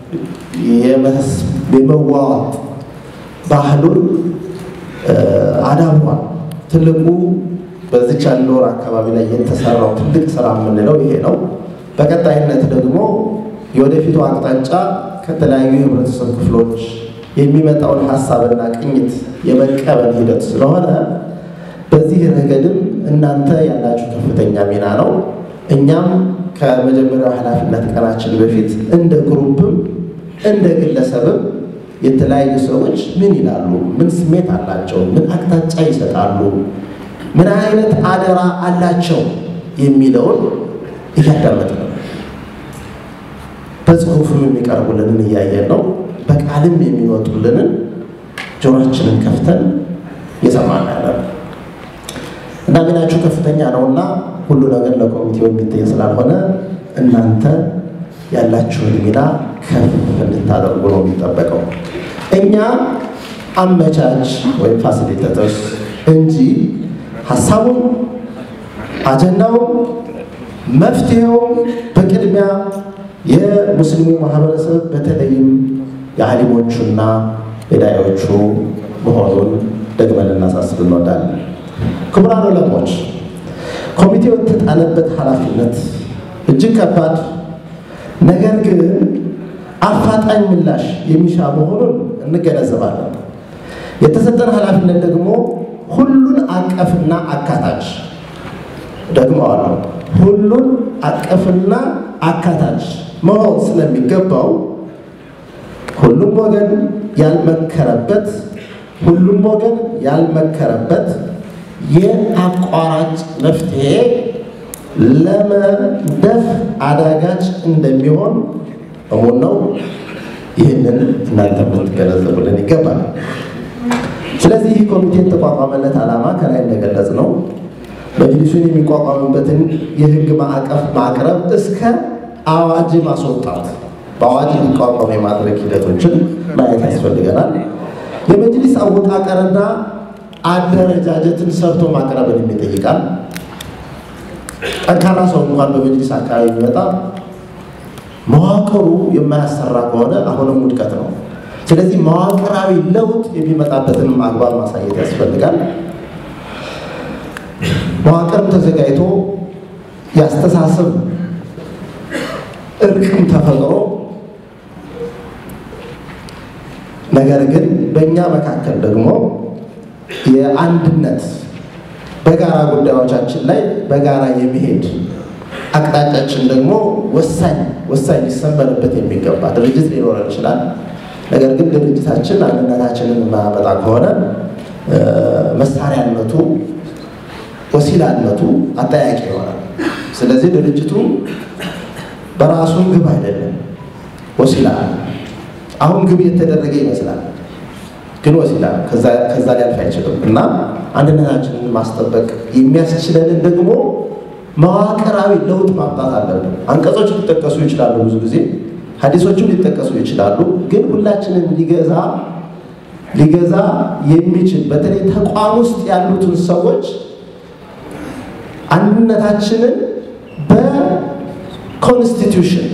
Speaker 4: የመዋዋጥ ባህሉን አዳብሯል። ትልቁ በዚች አንድ ወር አካባቢ ላይ የተሰራው ትልቅ ስራ የምንለው ይሄ ነው። በቀጣይነት ደግሞ የወደፊቱ አቅጣጫ ከተለያዩ የህብረተሰብ ክፍሎች የሚመጣውን ሀሳብና ቅኝት የመቀበል ሂደት ስለሆነ በዚህ ረገድም እናንተ ያላችሁ ከፍተኛ ሚና ነው። እኛም ከመጀመሪያው ኃላፊነት ቀናችን በፊት እንደ ግሩፕም እንደ ግለሰብም የተለያዩ ሰዎች ምን ይላሉ፣ ምን ስሜት አላቸው፣ ምን አቅጣጫ ይሰጣሉ፣ ምን አይነት አደራ አላቸው የሚለውን እያዳመጥን ነው። በጽሁፍም የሚቀርቡልንን እያየን ነው። በቃልም የሚወጡልንን ጆሮችንን ከፍተን እየሰማን ያለ እና ሚናችሁ ከፍተኛ ነውና ሁሉ ነገር ለኮሚቴው የሚታይ ስላልሆነ እናንተ ያላችሁን ሚና ከፍ እንድታደርጉ ነው የሚጠበቀው። እኛ አመቻች ወይም ፋሲሊቴተርስ እንጂ ሀሳቡም አጀንዳውም መፍትሄውም በቅድሚያ የሙስሊሙ ማህበረሰብ በተለይም የአሊሞቹና የዳዮቹ መሆኑን ደግመን ልናሳስብ እንወዳለን። ክቡራን ዑለሞች፣ ኮሚቴው የተጣለበት ኃላፊነት እጅግ ከባድ ነገር ግን አፋጣኝ ምላሽ የሚሻ መሆኑን እንገነዘባለን። የተሰጠን ኃላፊነት ደግሞ ሁሉን አቀፍና አካታች ደግመዋለሁ፣ ሁሉን አቀፍና አካታች መሆን ስለሚገባው ሁሉም ወገን ያልመከረበት ሁሉም ወገን ያልመከረበት የአቋራጭ መፍትሄ ለመደፍ አዳጋች እንደሚሆን እሙን ነው። ይህንን እናንተ ልትገነዘቡልን ይገባል። ስለዚህ ይህ ኮሚቴ የተቋቋመለት ዓላማ ከላይ እንደገለጽ ነው መጅሊሱን የሚቋቋምበትን የህግ ማዕቀፍ ማቅረብ እስከ አዋጅ ማስወጣት በአዋጅ እንዲቋቋም የማድረግ ሂደቶችን ማየት ያስፈልገናል። የመጅሊስ አወቃቀርና አደረጃጀትን ሰርቶ ማቅረብን የሚጠይቃል። ጠንካራ ሰው እንኳን በመጅሊስ አካባቢ ቢመጣ መዋቅሩ የማያሰራ ከሆነ አሁንም ውድቀት ነው። ስለዚህ መዋቅራዊ ለውጥ የሚመጣበትንም አግባብ ማሳየት ያስፈልጋል። መዋቅርም ተዘጋጅቶ ያስተሳሰብ እርቅም ተፈጥሮ ነገር ግን በእኛ መካከል ደግሞ የአንድነት በጋራ ጉዳዮቻችን ላይ በጋራ የሚሄድ አቅጣጫችን ደግሞ ወሳኝ ወሳኝ ሊሰመርበት የሚገባ ድርጅት ሊኖረን ይችላል። ነገር ግን ድርጅታችን አንድነታችንን የማያመጣ ከሆነ መሳሪያነቱ ወሲላነቱ አጠያቂ ይሆናል። ስለዚህ ድርጅቱ በራሱ ግብ አይደለም፣ ወሲላ አሁን ግብ የተደረገ ይመስላል፣ ግን ወሲላ ከዛ ሊያልፍ አይችልም እና አንድነታችንን ማስጠበቅ የሚያስችለንን ደግሞ መዋቅራዊ ለውጥ ማምጣት አለብን። አንቀጾች ሊጠቀሱ ይችላሉ፣ ብዙ ጊዜ ሀዲሶችም ሊጠቀሱ ይችላሉ። ግን ሁላችንን ሊገዛ ሊገዛ የሚችል በተለይ ተቋም ውስጥ ያሉትን ሰዎች አንድነታችንን በኮንስቲቱሽን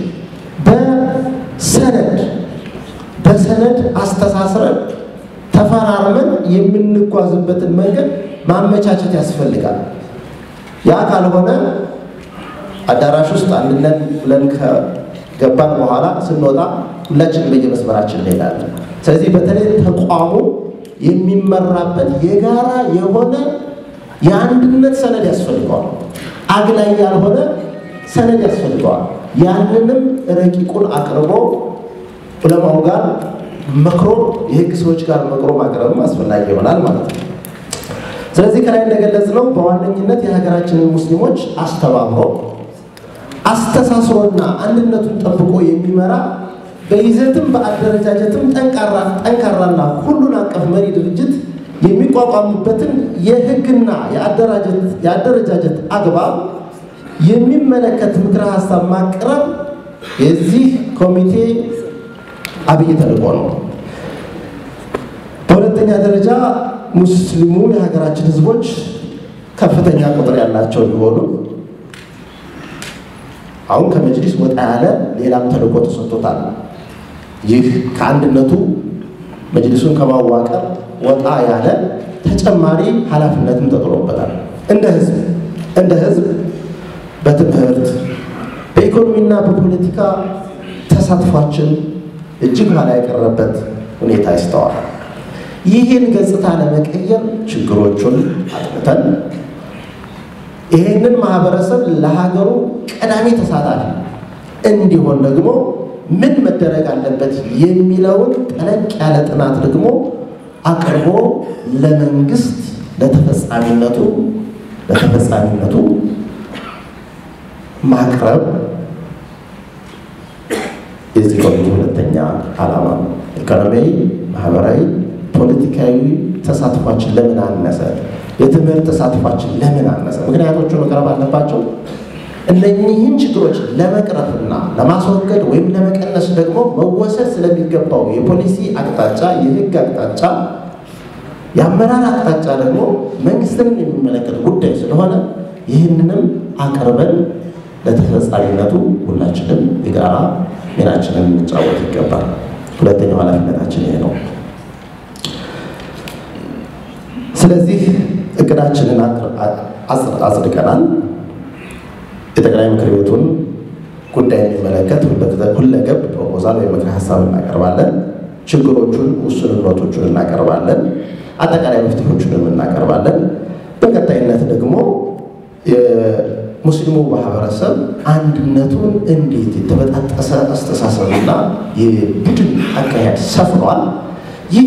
Speaker 4: በሰነድ በሰነድ አስተሳስረን ተፈራርመን የምንጓዝበትን መንገድ ማመቻቸት ያስፈልጋል። ያ ካልሆነ አዳራሽ ውስጥ አንድነት ብለን ከገባን በኋላ ስንወጣ ሁላችንም በየመስመራችን እንሄዳለን። ስለዚህ በተለይ ተቋሙ የሚመራበት የጋራ የሆነ የአንድነት ሰነድ ያስፈልገዋል። አግላይ ያልሆነ ሰነድ ያስፈልገዋል። ያንንም ረቂቁን አቅርቦ ዑለማው ጋር መክሮ የህግ ሰዎች ጋር መክሮ ማቅረብም አስፈላጊ ይሆናል ማለት ነው። ስለዚህ ከላይ እንደገለጽ ነው በዋነኝነት የሀገራችንን ሙስሊሞች አስተባብሮ አስተሳስሮና አንድነቱን ጠብቆ የሚመራ በይዘትም በአደረጃጀትም ጠንካራና ሁሉን አቀፍ መሪ ድርጅት የሚቋቋምበትን የህግና የአደረጃጀት አግባብ የሚመለከት ምክረ ሀሳብ ማቅረብ የዚህ ኮሚቴ አብይ ተልዕኮ ነው። በሁለተኛ ደረጃ ሙስሊሙ የሀገራችን ህዝቦች ከፍተኛ ቁጥር ያላቸው ቢሆኑ አሁን ከመጅሊስ ወጣ ያለ ሌላም ተልዕኮ ተሰጥቶታል። ይህ ከአንድነቱ መጅሊሱን ከማዋቀር ወጣ ያለ ተጨማሪ ኃላፊነትም ተጥሎበታል። እንደ ህዝብ እንደ ህዝብ በትምህርት በኢኮኖሚና በፖለቲካ ተሳትፏችን እጅግ ኋላ የቀረበት ሁኔታ ይስተዋላል። ይህን ገጽታ ለመቀየር ችግሮቹን አጥንተን ይህንን ማህበረሰብ ለሀገሩ ቀዳሚ ተሳታፊ እንዲሆን ደግሞ ምን መደረግ አለበት የሚለውን ጠለቅ ያለ ጥናት ደግሞ አቅርቦ ለመንግስት ለተፈጻሚነቱ ለተፈጻሚነቱ ማቅረብ የዚህ ኮሚቴ ሁለተኛ ዓላማ ነው። ኢኮኖሚያዊ፣ ማህበራዊ፣ ፖለቲካዊ ተሳትፏችን ለምን አነሰ? የትምህርት ተሳትፏችን ለምን አነሰ? ምክንያቶቹ መቅረብ አለባቸው። እነኚህን ችግሮች ለመቅረፍና ለማስወገድ ወይም ለመቀነስ ደግሞ መወሰድ ስለሚገባው የፖሊሲ አቅጣጫ፣ የህግ አቅጣጫ፣ የአመራር አቅጣጫ ደግሞ መንግስትንም የሚመለከት ጉዳይ ስለሆነ ይህንንም አቅርበን ለተፈጻሚነቱ ሁላችንም የጋራ ሚናችንን እንጫወት ይገባል። ሁለተኛው ኃላፊነታችን ይሄ ነው። ስለዚህ እቅዳችንን አጽድቀናል። የጠቅላይ ምክር ቤቱን ጉዳይ የሚመለከት ሁለገብ ፕሮፖዛል ወይም ምክረ ሀሳብ እናቀርባለን። ችግሮቹን፣ ውስንነቶቹን እናቀርባለን። አጠቃላይ መፍትሄዎቹንም እናቀርባለን። በቀጣይነት ደግሞ የሙስሊሙ ማህበረሰብ አንድነቱን እንዴት የተበጣጠሰ አስተሳሰብና የቡድን አካሄድ ሰፍኗል። ይህ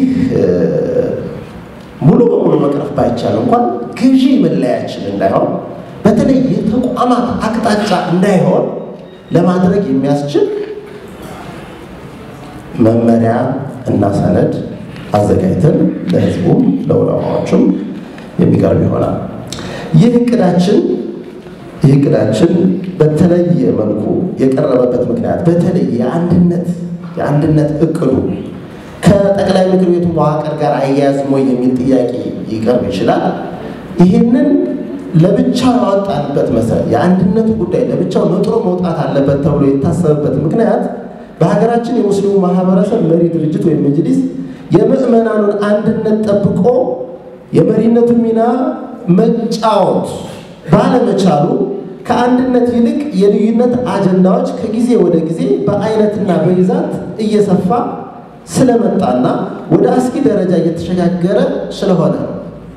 Speaker 4: ሙሉ በሙሉ መቅረፍ ባይቻል እንኳን ገዢ መለያችን እንዳይሆን በተለይ የተቋማት አቅጣጫ እንዳይሆን ለማድረግ የሚያስችል መመሪያ እና ሰነድ አዘጋጅተን ለህዝቡ ለዑለማዎቹም የሚቀርብ ይሆናል። ይህ እቅዳችን ይህ እቅዳችን በተለየ መልኩ የቀረበበት ምክንያት በተለይ የአንድነት የአንድነት እቅዱ ከጠቅላይ ምክር ቤቱ መዋቅር ጋር አያያዝም ወይ የሚል ጥያቄ ይቀርብ ይችላል። ይህንን ለብቻው ያወጣንበት መሰረት የአንድነቱ ጉዳይ ለብቻው ነጥሮ መውጣት አለበት ተብሎ የታሰበበት ምክንያት በሀገራችን የሙስሊሙ ማህበረሰብ መሪ ድርጅት ወይም መጅሊስ የምዕመናኑን አንድነት ጠብቆ የመሪነቱን ሚና መጫወት ባለመቻሉ ከአንድነት ይልቅ የልዩነት አጀንዳዎች ከጊዜ ወደ ጊዜ በአይነትና በይዛት እየሰፋ ስለመጣና ወደ አስጊ ደረጃ እየተሸጋገረ ስለሆነ ነው።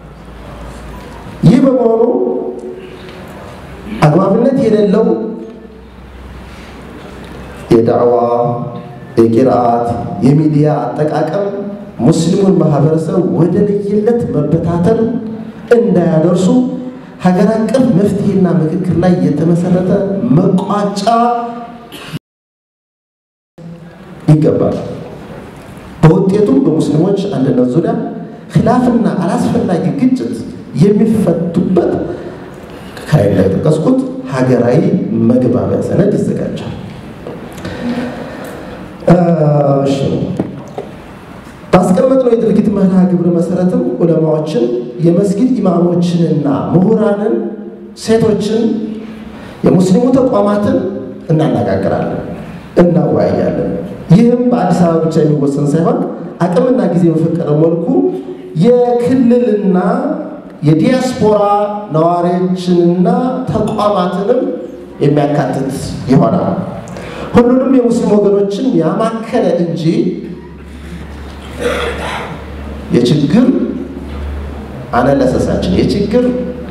Speaker 4: ይህ በመሆኑ አግባብነት የሌለው የዳዕዋ የቂርአት የሚዲያ አጠቃቀም ሙስሊሙን ማህበረሰብ ወደ ለየለት መበታተን እንዳያደርሱ ሀገር አቀፍ መፍትሄና ምክክር ላይ የተመሰረተ መቋጫ ይገባል። በውጤቱም በሙስሊሞች አንድነት ዙሪያ ኺላፍና አላስፈላጊ ግጭት የሚፈቱበት ከላይ ላይ የጠቀስኩት ሀገራዊ መግባቢያ ሰነድ ይዘጋጃል። እሺ ባስቀመጥነው የድርጊት መርሃ ግብር መሰረትም ዑለማዎችን፣ የመስጊድ ኢማሞችንና ምሁራንን፣ ሴቶችን፣ የሙስሊሙ ተቋማትን እናነጋግራለን፣ እናወያያለን። ይህም በአዲስ አበባ ብቻ የሚወሰን ሳይሆን አቅምና ጊዜ በፈቀደ መልኩ የክልልና የዲያስፖራ ነዋሪዎችንና ተቋማትንም የሚያካትት ይሆናል። ሁሉንም የሙስሊም ወገኖችን ያማከለ እንጂ የችግር አነለሰሳችን የችግር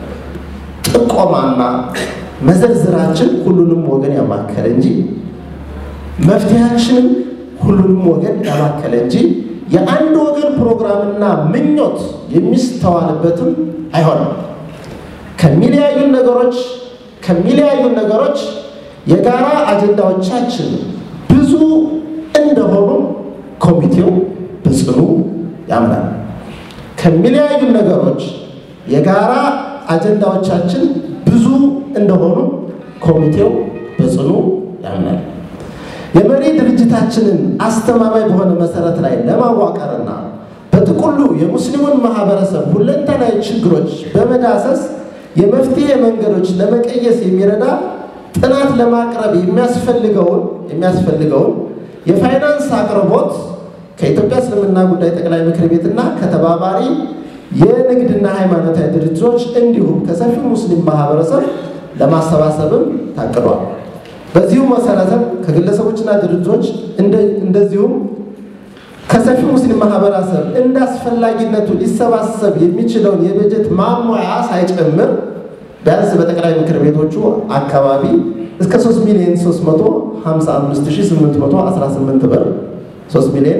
Speaker 4: ጥቆማና መዘርዝራችን ሁሉንም ወገን ያማከለ እንጂ መፍትሄያችንም ሁሉንም ወገን ያማከለ እንጂ የአንድ ወገን ፕሮግራምና ምኞት የሚስተዋልበትም አይሆንም። ከሚለያዩን ነገሮች ከሚለያዩን ነገሮች የጋራ አጀንዳዎቻችን ብዙ እንደሆኑ ኮሚቴው በጽኑ ያምናል። ከሚለያዩን ነገሮች የጋራ አጀንዳዎቻችን ብዙ እንደሆኑ ኮሚቴው በጽኑ ያምናል። የመሪ ድርጅታችንን አስተማማኝ በሆነ መሰረት ላይ ለማዋቀርና በጥቅሉ የሙስሊሙን ማህበረሰብ ሁለንተናዊ ችግሮች በመዳሰስ የመፍትሄ መንገዶች ለመቀየስ የሚረዳ ጥናት ለማቅረብ የሚያስፈልገውን የሚያስፈልገውን የፋይናንስ አቅርቦት ከኢትዮጵያ እስልምና ጉዳይ ጠቅላይ ምክር ቤትና ከተባባሪ የንግድና ሃይማኖታዊ ድርጅቶች እንዲሁም ከሰፊው ሙስሊም ማህበረሰብ ለማሰባሰብም ታቅዷል። በዚሁ መሰረትም ከግለሰቦችና ድርጅቶች እንደዚሁም ከሰፊው ሙስሊም ማህበረሰብ እንደ አስፈላጊነቱ ሊሰባሰብ የሚችለውን የበጀት ማሟያ ሳይጨምር ቢያንስ በጠቅላይ ምክር ቤቶቹ አካባቢ እስከ 3 ሚሊዮን 355818 ብር 3 ሚሊዮን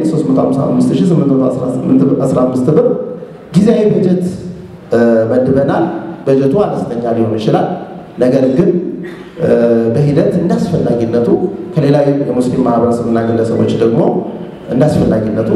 Speaker 4: 355815 ብር ጊዜያዊ በጀት መድበናል። በጀቱ አነስተኛ ሊሆን ይችላል። ነገር ግን በሂደት እንዳስፈላጊነቱ ከሌላ የሙስሊም ማህበረሰብና ግለሰቦች ደግሞ እንዳስፈላጊነቱ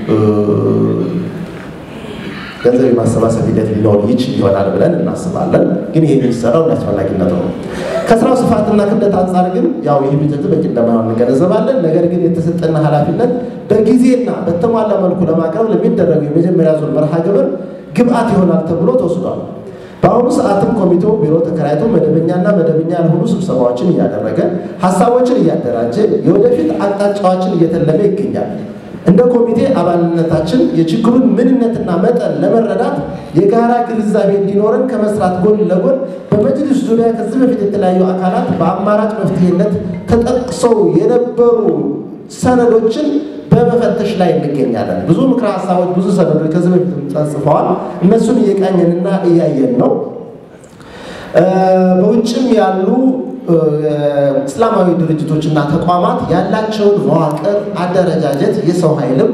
Speaker 4: ገንዘብ የማሰባሰብ ሂደት ሊኖር ይችል ይሆናል ብለን እናስባለን። ግን ይህ የሚሰራው እንዳስፈላጊነቱ ነው። ከስራው ስፋትና ክብደት አንጻር ግን ያው ይህ በጀት በቂ እንደማይሆን እንገነዘባለን። ነገር ግን የተሰጠና ኃላፊነት በጊዜና በተሟላ መልኩ ለማቅረብ ለሚደረገው የመጀመሪያ ዙር መርሃ ግብር ግብአት ይሆናል ተብሎ ተወስዷል። በአሁኑ ሰዓትም ኮሚቴው ቢሮ ተከራይቶ መደበኛና መደበኛ ያልሆኑ ስብሰባዎችን እያደረገ ሀሳቦችን እያደራጀ የወደፊት አቅጣጫዎችን እየተለመ ይገኛል። እንደ ኮሚቴ አባልነታችን የችግሩን ምንነትና መጠን ለመረዳት የጋራ ግንዛቤ እንዲኖረን ከመስራት ጎን ለጎን በመጅልስ ዙሪያ ከዚህ በፊት የተለያዩ አካላት በአማራጭ መፍትሄነት ተጠቅሰው የነበሩ ሰነዶችን በመፈተሽ ላይ እንገኛለን። ብዙ ምክረ ሀሳቦች፣ ብዙ ሰነዶች ከዚህ በፊት ተጽፈዋል። እነሱን እየቃኘንና እያየን ነው። በውጭም ያሉ እስላማዊ ድርጅቶችና ተቋማት ያላቸውን መዋቅር፣ አደረጃጀት፣ የሰው ኃይልም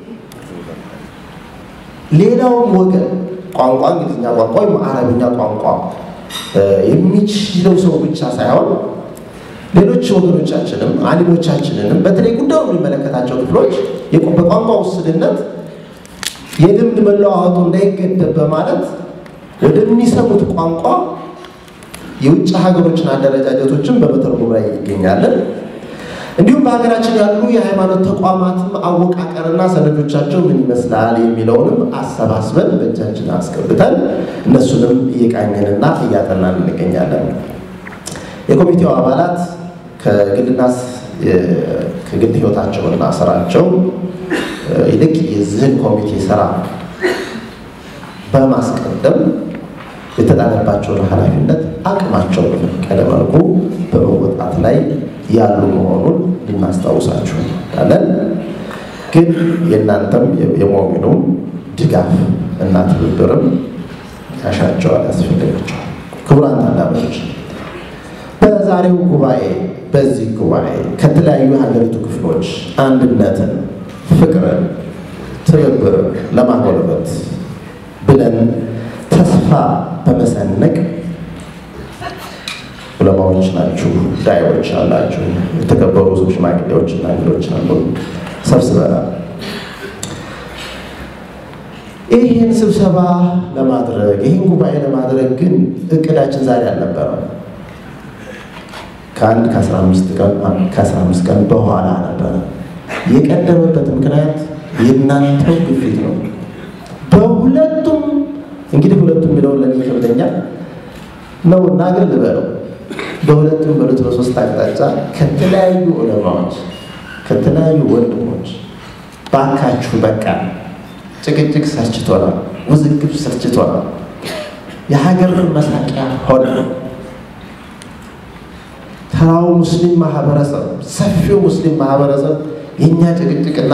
Speaker 4: ሌላውም ወገን ቋንቋ እንግሊዝኛ ቋንቋ ወይም አረብኛ ቋንቋ የሚችለው ሰው ብቻ ሳይሆን ሌሎች ወገኖቻችንም አሊሞቻችንንም በተለይ ጉዳዩ የሚመለከታቸው ክፍሎች የቋ- በቋንቋ ውስንነት የልምድ መለዋወጡ እንዳይገደብ በማለት ወደሚሰሙት ቋንቋ የውጭ ሀገሮችን አደረጃጀቶችን በመተርጎም ላይ ይገኛለን። እንዲሁም በሀገራችን ያሉ የሃይማኖት ተቋማትም አወቃቀርና ሰነዶቻቸው ምን ይመስላል የሚለውንም አሰባስበን በእጃችን አስገብተን እነሱንም እየቃኘንና እያጠናን እንገኛለን። የኮሚቴው አባላት ከግልና የ- ከግል ህይወታቸውና ስራቸው እ፣ ይልቅ የዚህን ኮሚቴ ስራ በማስቀደም የተጣለባቸውን ኃላፊነት አቅማቸው በፈቀደ መልኩ በመወጣት ላይ ያሉ መሆኑን ልናስታውሳችሁ እንወዳለን። ግን የእናንተም የሞሚኑም ድጋፍ እና ትብብርም ያሻቸዋል፣ ያስፈልጋቸዋል። ክቡራን ታዳሚዎች በዛሬው ጉባኤ በዚህ ጉባኤ ከተለያዩ የሀገሪቱ ክፍሎች አንድነትን፣ ፍቅርን፣ ትብብርን ለማጎልበት ብለን ተስፋ በመሰነቅ ዑለማዎች ናችሁ፣ ዳዮች አላችሁ፣ የተከበሩ ሰው ሽማግሌዎች እና እንግዶች አሉ ሰብስበናል። ይህን ስብሰባ ለማድረግ ይህን ጉባኤ ለማድረግ ግን እቅዳችን ዛሬ አልነበረም። ከአንድ ከአስራ አምስት ቀን ከአስራ አምስት ቀን በኋላ ነበረ። የቀደመበት ምክንያት የእናንተው ግፊት ነው። በሁለቱም እንግዲህ ሁለቱም የሚለውን ለኔ ይከብደኛል ነው እና ግን ልበለው በሁለቱም በሁለት በሶስት አቅጣጫ ከተለያዩ ዑለማዎች ከተለያዩ ወንድሞች ባካችሁ በቃ ጭቅጭቅ ሰልችቶናል፣ ውዝግብ ሰልችቶናል፣ የሀገርን መሳቂያ ሆነ። ተራው ሙስሊም ማህበረሰብ ሰፊው ሙስሊም ማህበረሰብ የእኛ ጭቅጭቅና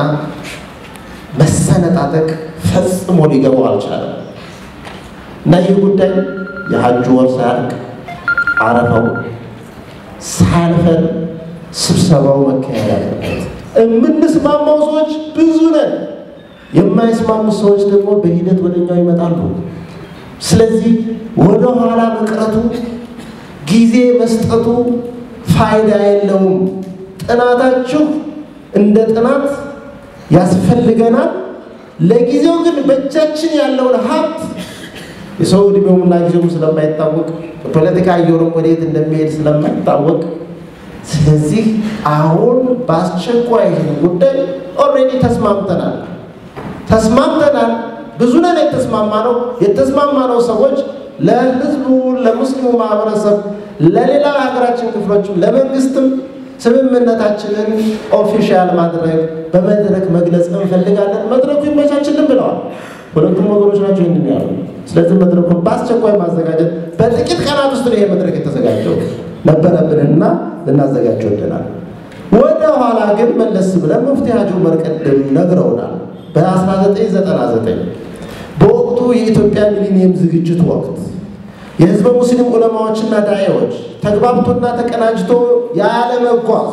Speaker 4: መሰነጣጠቅ ፈጽሞ ሊገባው አልቻለም እና ይህ ጉዳይ የሀጁ ወር ሳያልቅ አረፋው ሳያልፈን ስብሰባው መካሄድ አለበት። የምንስማማው ሰዎች ብዙ ነን። የማይስማሙ ሰዎች ደግሞ በሂደት ወደኛው ይመጣሉ። ስለዚህ ወደ ኋላ መቅረቱ ጊዜ መስጠቱ ፋይዳ የለውም። ጥናታችሁ እንደ ጥናት ያስፈልገናል። ለጊዜው ግን በእጃችን ያለውን ሀብት የሰው ዕድሜውምና ጊዜውም ስለማይታወቅ የፖለቲካ አየሩም ወዴት እንደሚሄድ ስለማይታወቅ ስለዚህ አሁን በአስቸኳይ ይህን ጉዳይ ኦልሬዲ ተስማምተናል ተስማምተናል። ብዙ ነን የተስማማ ነው። የተስማማ ነው ሰዎች ለህዝቡ፣ ለሙስሊሙ ማህበረሰብ፣ ለሌላ ሀገራችን ክፍሎችም ለመንግስትም ስምምነታችንን ኦፊሻል ማድረግ በመድረክ መግለጽ እንፈልጋለን። መድረኩ ይመቻችልን ብለዋል። ሁለቱም ወገኖች ናቸው ይህንን ያሉ። ስለዚህ መድረኩን በአስቸኳይ ማዘጋጀት በጥቂት ቀናት ውስጥ ነው ይሄ መድረክ የተዘጋጀው ነበረብንና ልናዘጋጀው ወደናል። ወደ ኋላ ግን መለስ ብለን ሙፍቲ ሀጂ ዑመር ቅድም ነግረውናል። በ1999 በወቅቱ የኢትዮጵያ ሚሊኒየም ዝግጅት ወቅት የህዝበ ሙስሊም ዑለማዎችና ዳዒዎች ተግባብቶና ተቀናጅቶ ያለመጓዝ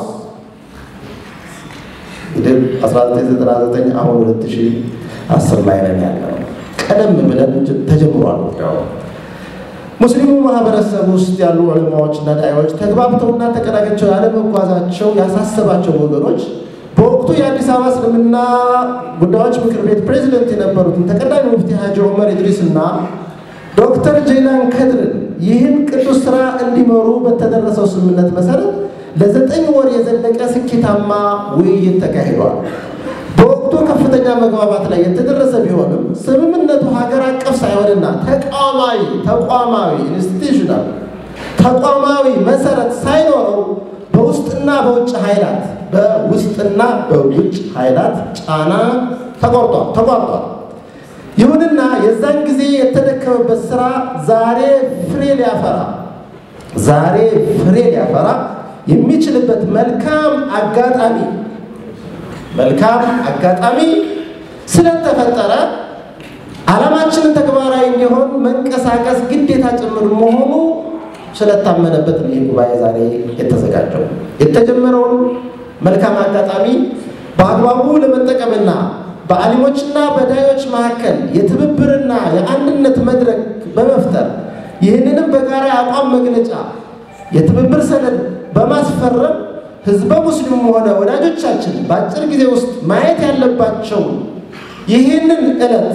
Speaker 4: እንግዲህ 1999 አሁን 2010 ላይ ነን ያለው። ቀደም ብለን ተጀምሯል ጉዳዩ። ሙስሊሙ ማህበረሰብ ውስጥ ያሉ ዑለማዎችና ዳዒዎች ተግባብተውና ተቀናጅተው ያለመጓዛቸው ያሳሰባቸው ወገኖች በወቅቱ የአዲስ አበባ እስልምና ጉዳዮች ምክር ቤት ፕሬዚደንት የነበሩትን ተቀዳሚ ሙፍቲ ሀጂ ዑመር ኢድሪስ እና ዶክተር ጀይላን ከድርን ይህን ቅዱስ ስራ እንዲመሩ በተደረሰው ስምምነት መሰረት ለዘጠኝ ወር የዘለቀ ስኬታማ ውይይት ተካሂዷል። በወቅቱ ከፍተኛ መግባባት ላይ የተደረሰ ቢሆንም ስምምነቱ ሀገር አቀፍ ሳይሆንና ተቋማዊ ተቋማዊ ኢንስቲቱሽናል ተቋማዊ መሰረት ሳይኖረው በውስጥና በውጭ ኃይላት በውስጥና በውጭ ኃይላት ጫና ተቆርጧል ተቋርጧል። ይሁንና የዛን ጊዜ የተደከመበት ስራ ዛሬ ፍሬ ሊያፈራ ዛሬ ፍሬ ሊያፈራ የሚችልበት መልካም አጋጣሚ መልካም አጋጣሚ ስለተፈጠረ ዓላማችንን ተግባራዊ እንዲሆን መንቀሳቀስ ግዴታ ጭምር መሆኑ ስለታመነበት ነው ይህ ጉባኤ ዛሬ የተዘጋጀው። የተጀመረውን መልካም አጋጣሚ በአግባቡ ለመጠቀምና በአሊሞችና በዳዮች መካከል የትብብርና የአንድነት መድረክ በመፍጠር ይህንንም በጋራ የአቋም መግለጫ የትብብር ሰነድ በማስፈረም ህዝበ ሙስሊሙም ሆነ ወዳጆቻችን በአጭር ጊዜ ውስጥ ማየት ያለባቸው ይህንን ዕለት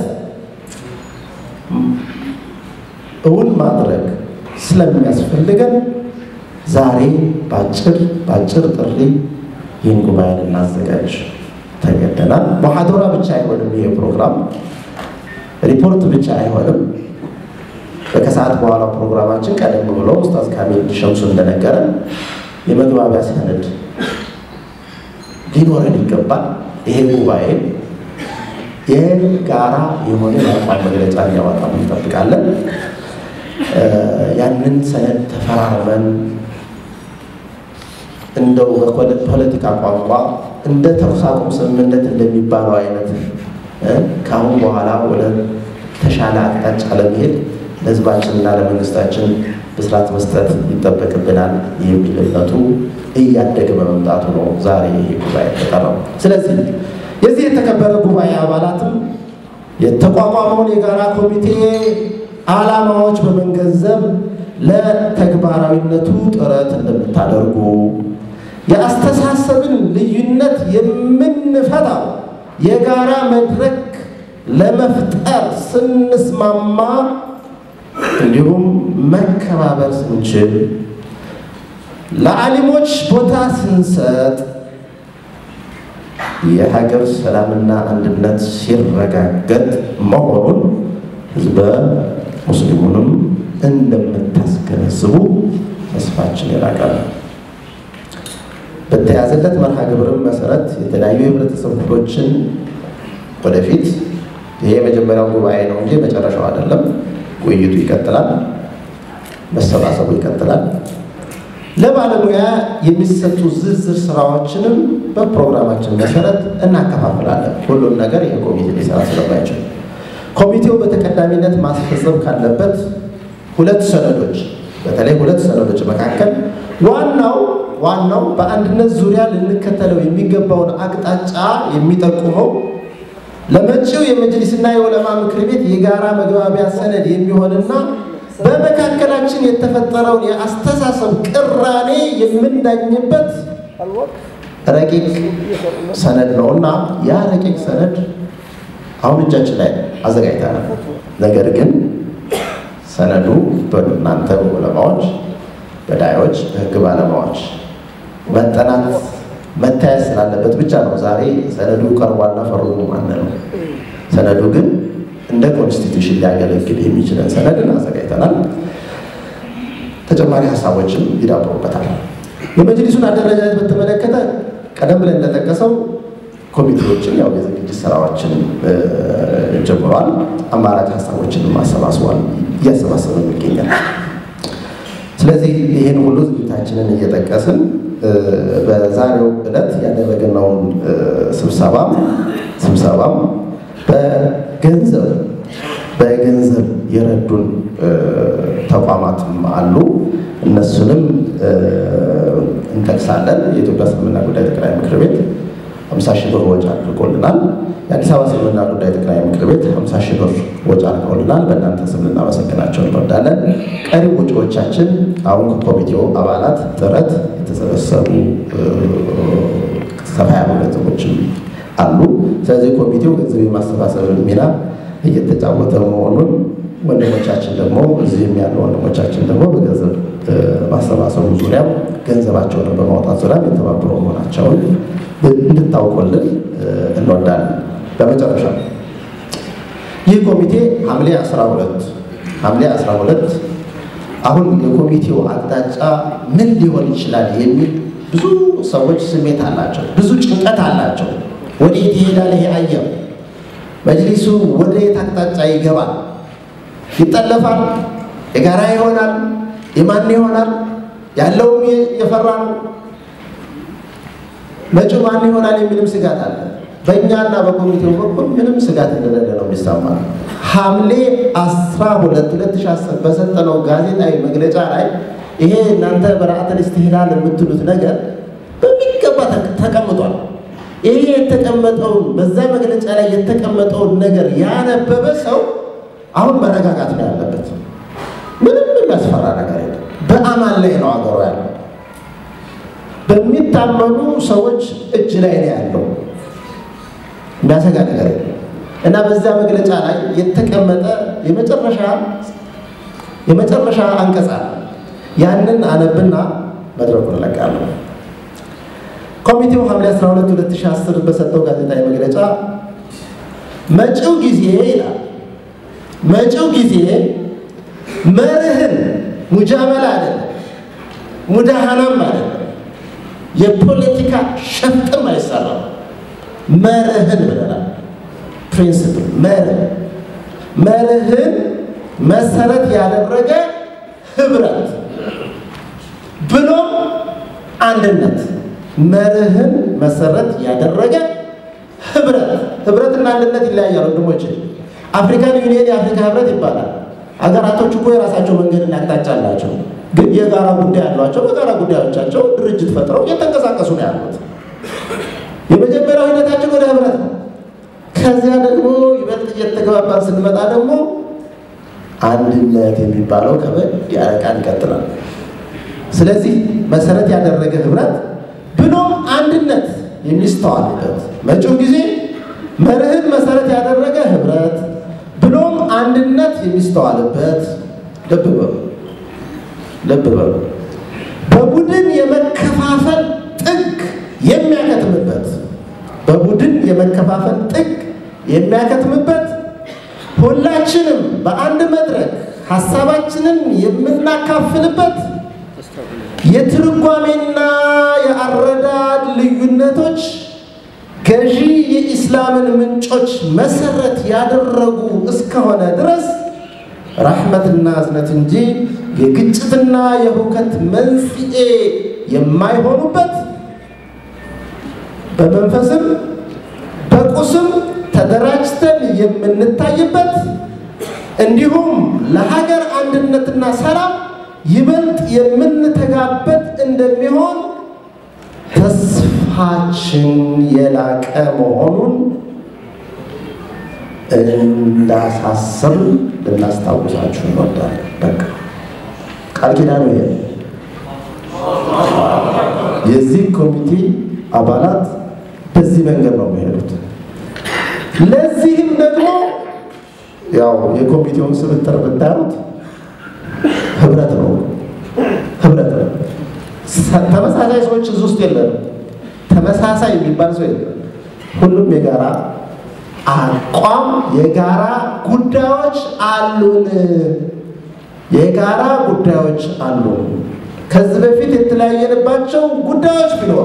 Speaker 4: እውን ማድረግ ስለሚያስፈልገን ዛሬ በአጭር በአጭር ጥሪ ይህን ጉባኤ ልናዘጋጅ ተገደናል። ሙሐደራ ብቻ አይሆንም። ይሄ ፕሮግራም ሪፖርት ብቻ አይሆንም። በከሰዓት በኋላ ፕሮግራማችን ቀደም ብሎ ኡስታዝ ካሚል ሸምሱ እንደነገረን የመግባቢያ ሰነድ ሊኖረን ይገባል። ይሄ ጉባኤ የጋራ የሆነ የአቋም መግለጫ እንዲያወጣ እንጠብቃለን። ያንን ሰነድ ተፈራርመን እንደው በፖለቲካ ቋንቋ እንደ ተኩስ አቁም ስምምነት እንደሚባለው አይነት ከአሁን በኋላ ወደ ተሻለ አቅጣጫ ለመሄድ ለሕዝባችንና ለመንግስታችን ብስራት መስጠት ይጠበቅብናል የሚል እምነቱ እያደገ በመምጣቱ ነው ዛሬ ይህ ጉባኤ የተጠራው። ስለዚህ የዚህ የተከበረ ጉባኤ አባላትም የተቋቋመውን የጋራ ኮሚቴ ዓላማዎች በመገንዘብ ለተግባራዊነቱ ጥረት እንደምታደርጉ የአስተሳሰብን ልዩነት የምንፈታው የጋራ መድረክ ለመፍጠር ስንስማማ እንዲሁም መከባበር ስንችል ለዓሊሞች ቦታ ስንሰጥ የሀገር ሰላምና አንድነት ሲረጋገጥ መሆኑን ህዝበ ሙስሊሙንም እንደምታስገነዝቡ ተስፋችን የላቀ ነው። በተያዘለት መርሃ ግብርም መሰረት የተለያዩ የህብረተሰብ ክፍሎችን ወደፊት ይሄ የመጀመሪያው ጉባኤ ነው እንጂ መጨረሻው አይደለም። ውይይቱ ይቀጥላል፣ መሰባሰቡ ይቀጥላል። ለባለሙያ የሚሰጡ ዝርዝር ስራዎችንም በፕሮግራማችን መሰረት እናከፋፍላለን። ሁሉም ነገር ይህ ኮሚቴ ሊሰራ ስለማይችል ኮሚቴው በተቀዳሚነት ማስፈጸም ካለበት ሁለት ሰነዶች በተለይ ሁለት ሰነዶች መካከል ዋናው ዋናው በአንድነት ዙሪያ ልንከተለው የሚገባውን አቅጣጫ የሚጠቁመው ለመጪው የመጅሊስና የዑለማ ምክር ቤት የጋራ መግባቢያ ሰነድ የሚሆንና በመካከላችን የተፈጠረውን የአስተሳሰብ ቅራኔ የምንዳኝበት ረቂቅ ሰነድ ነው እና ያ ረቂቅ ሰነድ አሁን እጃችን ላይ አዘጋጅተናል። ነገር ግን ሰነዱ በእናንተ በዑለማዎች፣ በዳዮች፣ በህግ ባለሙያዎች መጠናት መታየት ስላለበት ብቻ ነው ዛሬ ሰነዱ ቀርቧልና ፈርሙ ማን ነው። ሰነዱ ግን እንደ ኮንስቲቱሽን ሊያገለግል የሚችለን ሰነድን አዘጋጅተናል። ተጨማሪ ሀሳቦችም ይዳብሩበታል። የመጅሊሱን አደረጃጀት በተመለከተ ቀደም ብለን እንደጠቀሰው ኮሚቴዎችን ያው የዝግጅት ስራዎችን ጀምሯል። አማራጭ ሀሳቦችንም አሰባስቧል፣ እያሰባሰበ ይገኛል። ስለዚህ ይህን ሁሉ ዝግጅታችንን እየጠቀስን በዛሬው ዕለት ያደረግነውን ስብሰባም ስብሰባም በገንዘብ በገንዘብ የረዱን ተቋማትም አሉ። እነሱንም እንጠቅሳለን። የኢትዮጵያ እስልምና ጉዳይ ጠቅላይ ምክር ቤት 50 ሺህ ብር ወጪ አድርጎልናል። የአዲስ አበባ እስልምና ጉዳይ ጠቅላይ ምክር ቤት 50 ሺህ ብር ወጪ አድርገውልናል። በእናንተ ስም ልናመሰግናቸው እንወዳለን። ቀሪ ወጪዎቻችን አሁን ከኮሚቴው አባላት ጥረት የተሰበሰቡ ሰፋ ያሉ ገንዘቦችም አሉ። ስለዚህ ኮሚቴው ገንዘብ የማሰባሰብን ሚና እየተጫወተ መሆኑን ወንድሞቻችን ደግሞ እዚህም ያሉ ወንድሞቻችን ደግሞ በገንዘብ ማሰባሰቡ ዙሪያ ገንዘባቸውን በማውጣት ዙሪያ የተባበሩ መሆናቸውን እንድታውቁልን እንወዳለን። በመጨረሻ ይህ ኮሚቴ ሐምሌ 12 ሐምሌ 12 አሁን የኮሚቴው አቅጣጫ ምን ሊሆን ይችላል የሚል ብዙ ሰዎች ስሜት አላቸው፣ ብዙ ጭንቀት አላቸው። ወዴት ይሄዳል ይሄ አየር? መጅሊሱ ወደ የት አቅጣጫ ይገባል? ይጠለፋል? የጋራ ይሆናል? የማን ይሆናል? ያለውም የፈራ ነው። መጪው ማን ይሆናል የሚልም ስጋት አለ። በእኛና በኮሚቴው በኩል ምንም ስጋት እንደሌለ ነው የሚሰማ። ሐምሌ 12 2010 በሰጠነው ጋዜጣዊ መግለጫ ላይ ይሄ እናንተ በረአተል ኢስቲህላል የምትሉት ነገር በሚገባ ተቀምጧል። ይሄ የተቀመጠውን በዛ መግለጫ ላይ የተቀመጠውን ነገር ያነበበ ሰው አሁን መረጋጋት ነው ያለበት። ምንም የሚያስፈራ ነገር የለም። በአማን ላይ ነው አገሩ ያለው። የሚታመኑ ሰዎች እጅ ላይ ነው ያለው። የሚያሰጋ ነገር የለም እና በዚያ መግለጫ ላይ የተቀመጠ የመጨረሻ የመጨረሻ አንቀጽ አለ። ያንን አነብና መድረኩን እለቃለሁ። ኮሚቴው ሐምሌ 12 2010 በሰጠው ጋዜጣዊ መግለጫ መጪው ጊዜ ይላል መጪው ጊዜ መርህን ሙጃመላ አይደለም፣ ሙዳሃናም አይደለም፣ የፖለቲካ ሸፍጥም አይሰራም። መርህን ብለናል። ፕሪንስፕል መርህ መርህን መሰረት ያደረገ ህብረት ብሎም አንድነት መርህን መሰረት ያደረገ ህብረት ህብረትና አንድነት ይለያያል ወንድሞች። አፍሪካን ዩኒየን የአፍሪካ ህብረት ይባላል። ሀገራቶች እኮ የራሳቸው መንገድና አቅጣጫ አላቸው፣ ግን የጋራ ጉዳይ አሏቸው። በጋራ ጉዳዮቻቸው ድርጅት ፈጥረው እየተንቀሳቀሱ ነው ያሉት። የመጀመሪያው ሂደታችን ወደ ህብረት ነው። ከዚያ ደግሞ ይበልጥ እየተገባባን ስንመጣ ደግሞ አንድነት የሚባለው ከበድ ያለ ቃል ይቀጥላል። ስለዚህ መሰረት ያደረገ ህብረት ብሎም አንድነት የሚስተዋልበት መጪው ጊዜ መርህን መሰረት ያደረገ ህብረት ብሎም አንድነት የሚስተዋልበት ልብ በሉ ልብ በሉ በቡድን የመከፋፈል ጥግ የሚያከትምበት በቡድን የመከፋፈል ጥግ የሚያከትምበት ሁላችንም በአንድ መድረክ ሀሳባችንን የምናካፍልበት የትርጓሜና የአረዳድ ልዩነቶች ገዢ የኢስላምን ምንጮች መሰረት ያደረጉ እስከሆነ ድረስ ራሕመትና እዝነት እንጂ የግጭትና የሁከት መንስኤ የማይሆኑበት በመንፈስም በቁስም ተደራጅተን የምንታይበት እንዲሁም ለሀገር አንድነትና ሰላም ይበልጥ የምንተጋበት እንደሚሆን ተስፋችን የላቀ መሆኑን እንዳሳስብ ልናስታውሳችሁ እንወዳለን። በቃ ቃል ኪዳኑ ይሄ የዚህ ኮሚቴ አባላት በዚህ መንገድ ነው የሚሄዱት። ለዚህም ደግሞ ያው የኮሚቴውን ስብጥር ብታዩት ህብረት ነው ህብረት ነው። ተመሳሳይ ሰዎች እዚህ ውስጥ የለም። ተመሳሳይ የሚባል ሰው የለም። ሁሉም የጋራ አቋም፣ የጋራ ጉዳዮች አሉን። የጋራ ጉዳዮች አሉን። ከዚህ በፊት የተለያየንባቸው ጉዳዮች ቢኖሩ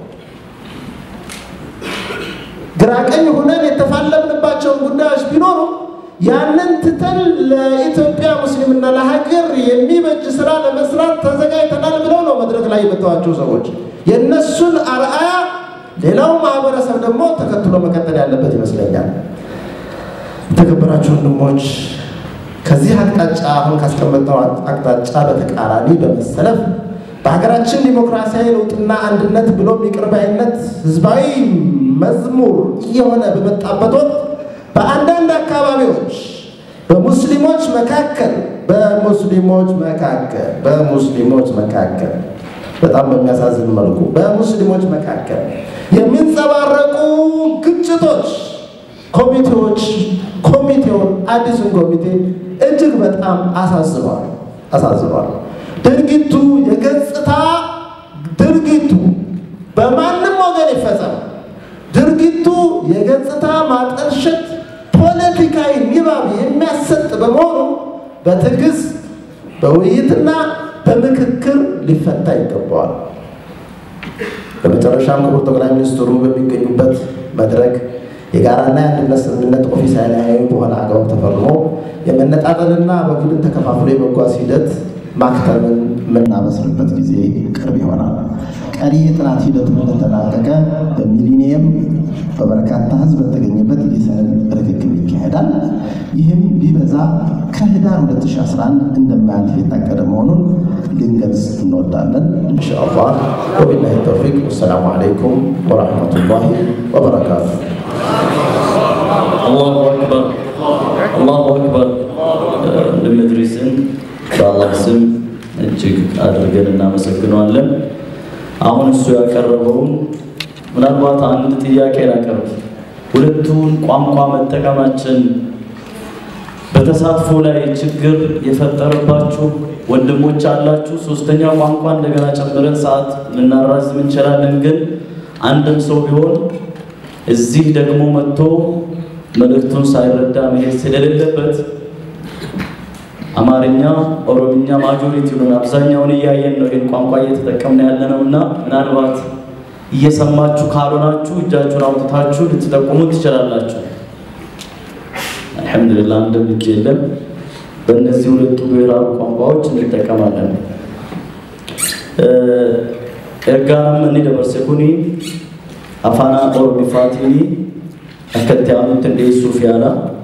Speaker 4: ግራቀኝ ሆነን የተፋለምንባቸውን ጉዳዮች ቢኖሩ ያንን ትተን ለኢትዮጵያ ሙስሊምና ለሀገር የሚበጅ ስራ ለመስራት ተዘጋጅተናል ብለው ነው መድረክ ላይ የመተዋቸው ሰዎች። የእነሱን አርአያ ሌላው ማህበረሰብ ደግሞ ተከትሎ መቀጠል ያለበት ይመስለኛል። የተከበራችሁ ወንድሞች ከዚህ አቅጣጫ አሁን ካስቀመጠው አቅጣጫ በተቃራኒ በመሰለፍ በሀገራችን ዲሞክራሲያዊ ለውጥና አንድነት ብሎም ይቅር ባይነት ህዝባዊ መዝሙር እየሆነ በመጣበት ወቅት በአንዳንድ አካባቢዎች በሙስሊሞች መካከል በሙስሊሞች መካከል በሙስሊሞች መካከል በጣም በሚያሳዝን መልኩ በሙስሊሞች መካከል የሚንጸባረቁ ግጭቶች ኮሚቴዎች ኮሚቴውን አዲሱን ኮሚቴ እጅግ በጣም አሳዝኗል አሳዝኗል። ድርጊቱ የገጽታ ድርጊቱ በማንም ወገን ይፈጸም ድርጊቱ የገጽታ ማጠልሸት ፖለቲካዊ ንባብ የሚያሰጥ በመሆኑ በትዕግስት በውይይትና በምክክር ሊፈታ ይገባዋል። በመጨረሻም ክቡር ጠቅላይ ሚኒስትሩ በሚገኙበት መድረክ የጋራና የአንድነት ስምምነት ኦፊሳላዊ በሆነ አግባብ ተፈርሞ የመነጣጠልና በቡድን ተከፋፍሎ የመጓዝ ሂደት ማክተምን የምናበስርበት ጊዜ ቅርብ ይሆናል። ቀሪ የጥናት ሂደቱ እንደተጠናቀቀ በሚሊኒየም በበርካታ ሕዝብ በተገኘበት የሰነድ ርክክብ ይካሄዳል። ይህም ቢበዛ ከህዳር 2011 እንደማያልፍ የታቀደ መሆኑን ልንገልጽ እንወዳለን። ኢንሻአላህ ወቢላሂ ተውፊቅ። ወሰላሙ አለይኩም ወረሕመቱላሂ ወበረካቱ።
Speaker 1: አላሁ አክበር አላሁ አክበር። ወንድም ኢድሪስን በአላህ ስም እጅግ አድርገን እናመሰግነዋለን። አሁን እሱ ያቀረበውን ምናልባት አንድ ጥያቄ ላቀርብ። ሁለቱን ቋንቋ መጠቀማችን በተሳትፎ ላይ ችግር የፈጠረባችሁ ወንድሞች አላችሁ። ሶስተኛ ቋንቋ እንደገና ጨምረን ሰዓት ልናራዝም እንችላለን። ግን አንድም ሰው ቢሆን እዚህ ደግሞ መጥቶ መልእክቱን ሳይረዳ መሄድ ስለሌለበት አማርኛ፣ ኦሮምኛ ማጆሪቲ ነው አብዛኛውን እያየን ነው። ይህን ቋንቋ እየተጠቀምን ያለ ነው እና ምናልባት እየሰማችሁ ካልሆናችሁ እጃችሁን አውጥታችሁ ልትጠቁሙ ትችላላችሁ። አልሐምዱሊላህ አንድም እጅ የለም። በእነዚህ ሁለቱ ብሔራዊ ቋንቋዎች እንጠቀማለን። ኤርጋንም እኒ ደበርሴ ኩኒ አፋና ኦሮሚፋቲኒ አከት ያኑት እንዴሱፍ ያላ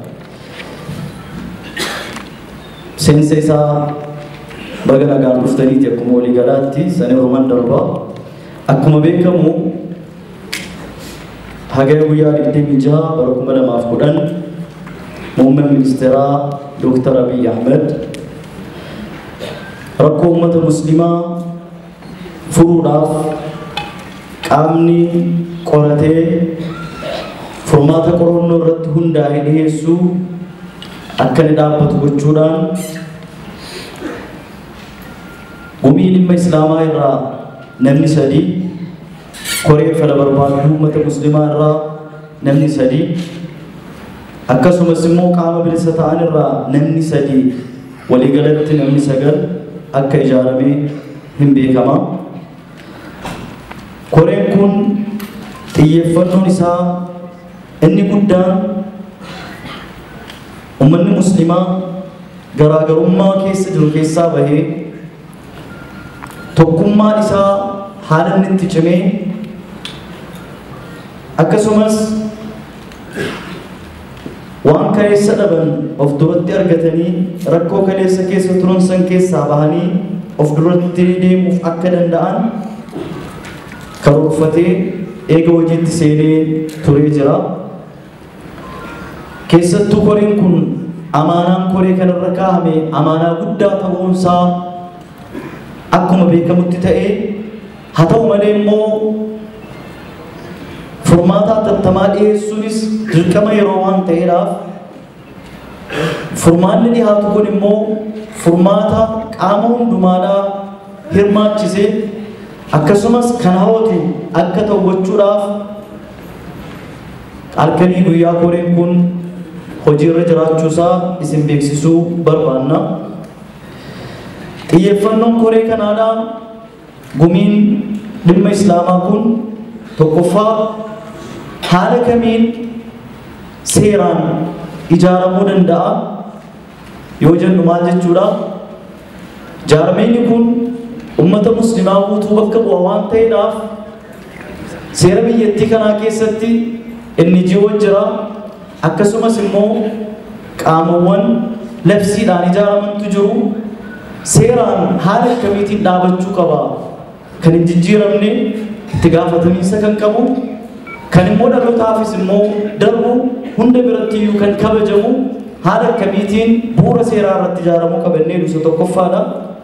Speaker 1: seensa isaa baga nagaan dhuftaniiti akkuma walii galaatti sani oroman darba akkuma beekamu hagaya guyyaa digdamii jaha bara kuma lamaaf kudhan muummeen ministeeraa dooktar abiy ahmed rakkoo uummata muslimaa furuudhaaf qaamni qoratee furmaata qorannoo irratti hundaa'e dhiyeessuu akka inni dhaabbatu gochuudhaan gumii dhimma islaamaa irraa namni sadii koree fala barbaadu uummata muslimaa irraa namni sadii akkasumas immoo qaama bilisa ta'an irraa namni sadii waliigalatti namni sagal akka ijaaramee hin beekama. Koreen kun xiyyeeffannoon isaa inni guddaan ummanni muslimaa garaagarummaa keessa jiru keessaa bahee tokkummaan isaa haala inni itti cimee akkasumas waan kaleessa dhaban of duratti argatanii rakkoo kaleessa keessa turan san keessaa bahanii of duratti deemuuf akka danda'an karoorfatee eega hojiitti seenee turee jira. keessattuu koreen kun amaanaan koree kanarra kaa'ame amaanaa guddaa ta'uunsaa akkuma beekamutti ta'ee haa ta'u malee immoo furmaata hatattamaa dhiyeessuunis dirqama yeroo waan ta'eedhaaf furmaanni dhiyaatu kun immoo furmaata qaama hundumaadhaa hirmaachisee akkasumas kan hawwatu akka ta'u gochuudhaaf halkanii guyyaa koreen kun hojiirra jiraachuusaa isin beeksisuu barbaanna. Xiyyeeffannoon koree kanaadhaa gumiin dhimma islaamaa kun tokkoffaa haala kamiin seeraan ijaaramuu danda'a yoo jennu maal jechuudha. Jaarmeenyi kun ummata muslimaa guutuu bakka bu'a waan ta'eedhaaf seera biyyattii kanaa keessatti inni ji'oon jira akkasumas immoo qaamawwan labsiidhaan ijaaramantu jiru seeraan haala akkamiitiin dhaabachuu qaba kan hin jijjiiramne itti gaafatamiinsa kan qabu kan immoo dhalootaafis immoo darbu hunda biratti iyyuu kan kabajamu haala akkamiitiin bu'uura seeraa irratti ijaaramuu qabannee dhusa tokkoffaadha.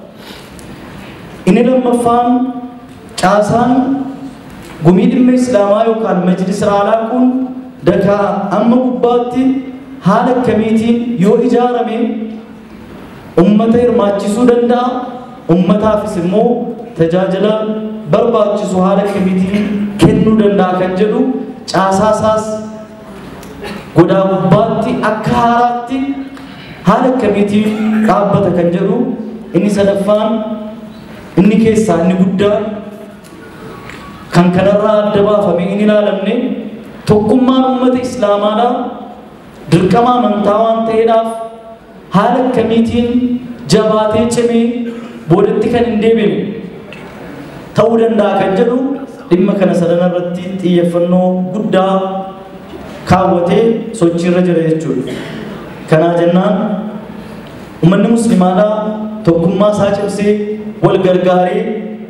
Speaker 1: Inni lammaffaan caasaan gumii dhimma islaamaa yookaan majlis raalaa kun dakaa amma gubbaatti haala akkamiitiin yoo ijaarame ummata hirmaachisuu danda'a ummataafis immoo tajaajila barbaachisu haala akkamiitiin kennuu danda'a kan jedhu caasaasaas godaa gubbaatti akka haaraatti haala akkamiitiin dhaabbata kan jedhu inni sadaffaan inni keessaa inni guddaa kan kanarraa adda baafame hin ilaalamne tokkummaan uummata islaamaadhaa dirqama amantaa waan ta'eedhaaf haala akkamiitiin jabaatee cimee boodatti kan hin deebine ta'uu danda'a kan jedhu dhimma kana sadan irratti xiyyeeffannoo guddaa kaawwatee sochiirra jira jechuudha. Kanaa jennaan uummanni muslimaadhaa tokkummaa isaa cimsee wal gargaaree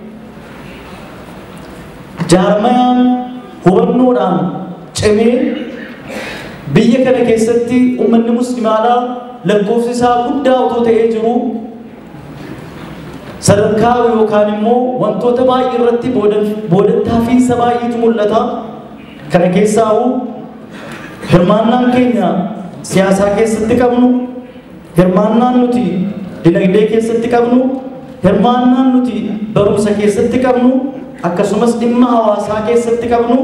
Speaker 1: jaarmayaan hubannoodhaan cimee biyya kana keessatti uummanni muslimaadhaa lakkoofsi isaa guddaa otoo ta'ee jiru sadarkaa yookaan immoo wantoota baay'ee irratti boodattaafiinsa baay'eetu mul'ata kana keessaa hirmaannaan keenya siyaasaa keessatti qabnu hirmaannaan nuti dinagdee keessatti qabnu hirmaannaan nuti barumsa keessatti qabnu akkasumas dhimma hawaasaa keessatti qabnu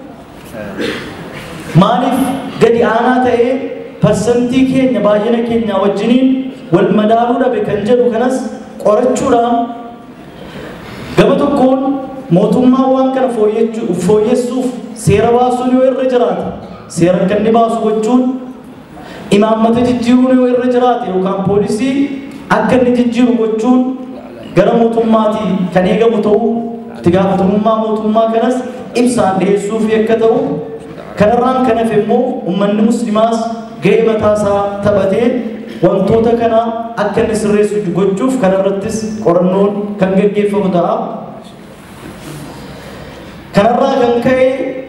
Speaker 1: maaliif gadi aanaa ta'ee parsantii keenya baay'ina keenya wajjiniin wal madaaluu dhabe kan jedhu kanas qorachuudhaan gama tokkoon mootummaan waan kana fooyyessuuf seera baasuun yoo irra jiraate seera akka inni baasu gochuun imaammata jijjiiruun yoo irra jiraate yookaan poolisii akka inni jijjiiru gochuun gara mootummaatii kan eegamu ta'uu itti gaafatamummaa mootummaa kanas ibsaan dhiyeessuuf akka ta'u kanarraan kan hafe immoo uummanni muslimaas ga'ee mataasaa taphatee wantoota kana akka inni sirreessu gochuuf kanarrattis qorannoon kan gaggeeffamu ta'a. Kanarraa kan ka'e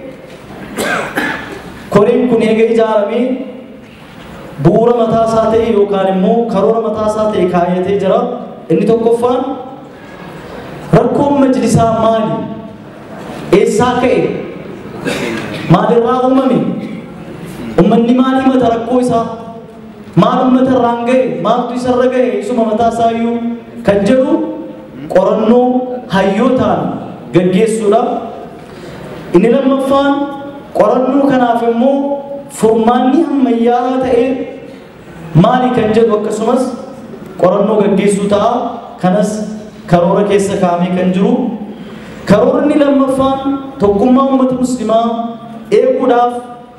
Speaker 1: koreen kun eega ijaaramee bu'uura mataasaa ta'e yookaan immoo karoora mataasaa ta'e kaayatee jira. Inni tokkoffaan rakkoon majlisaa maali? Eessaa ka'e? Maalirraa uumame? Uummanni maal himata rakkoo isaa? Maal uummata irraan ga'e? Maaltu isarra ga'e? Isuma mataasaa iyyuu kan jedhu qorannoo hayyootaan gaggeessuudha. Inni lammaffaan qorannoo kanaaf immoo furmaanni ammayyaa'aa ta'e maali kan jedhu akkasumas qorannoo gaggeessuu ta'a. Kanas karoora keessa kaa'amee kan jiru. Karoorni lammaffaan tokkummaa uummata muslimaa eeguudhaaf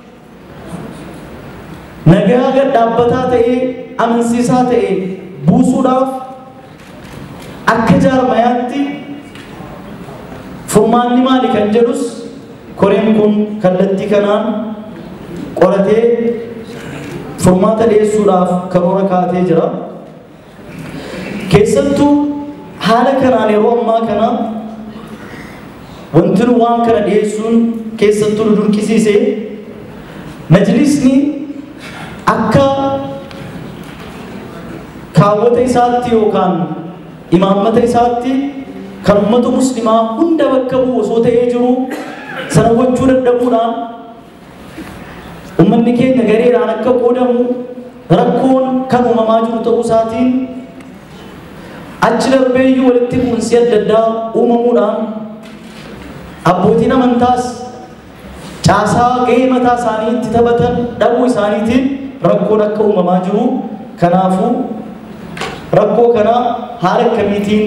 Speaker 1: nagaa gad dhaabbataa ta'ee amansiisaa ta'e buusuudhaaf akka jaarmayaatti furmaanni maali kan jedhus koreen kun kallattii kanaan qoratee furmaata dhiyeessuudhaaf karoora kaatee jira. Keessattuu haala kanaan yeroo ammaa kana wanti nu waan kana dhiyeessuun keessattuu nu durqisiise majlisni akka kaawwata isaatti yookaan imaammata isaatti kan uummata muslimaa hunda bakka bu'u osoo ta'ee jiru sana gochuu dadhabuudhaan uummanni keenya gareedhaan akka qoodamu rakkoon kan uumamaa jiru ta'uu isaatiin achi darbeeyyuu walitti bu'insi adda addaa uumamuudhaan abbootiin amantaas caasaa gahee mataa isaanii itti taphatan dhabuu isaaniitiin rakkoon akka uumamaa jiru kanaafuu rakkoo kana haala akkamiitiin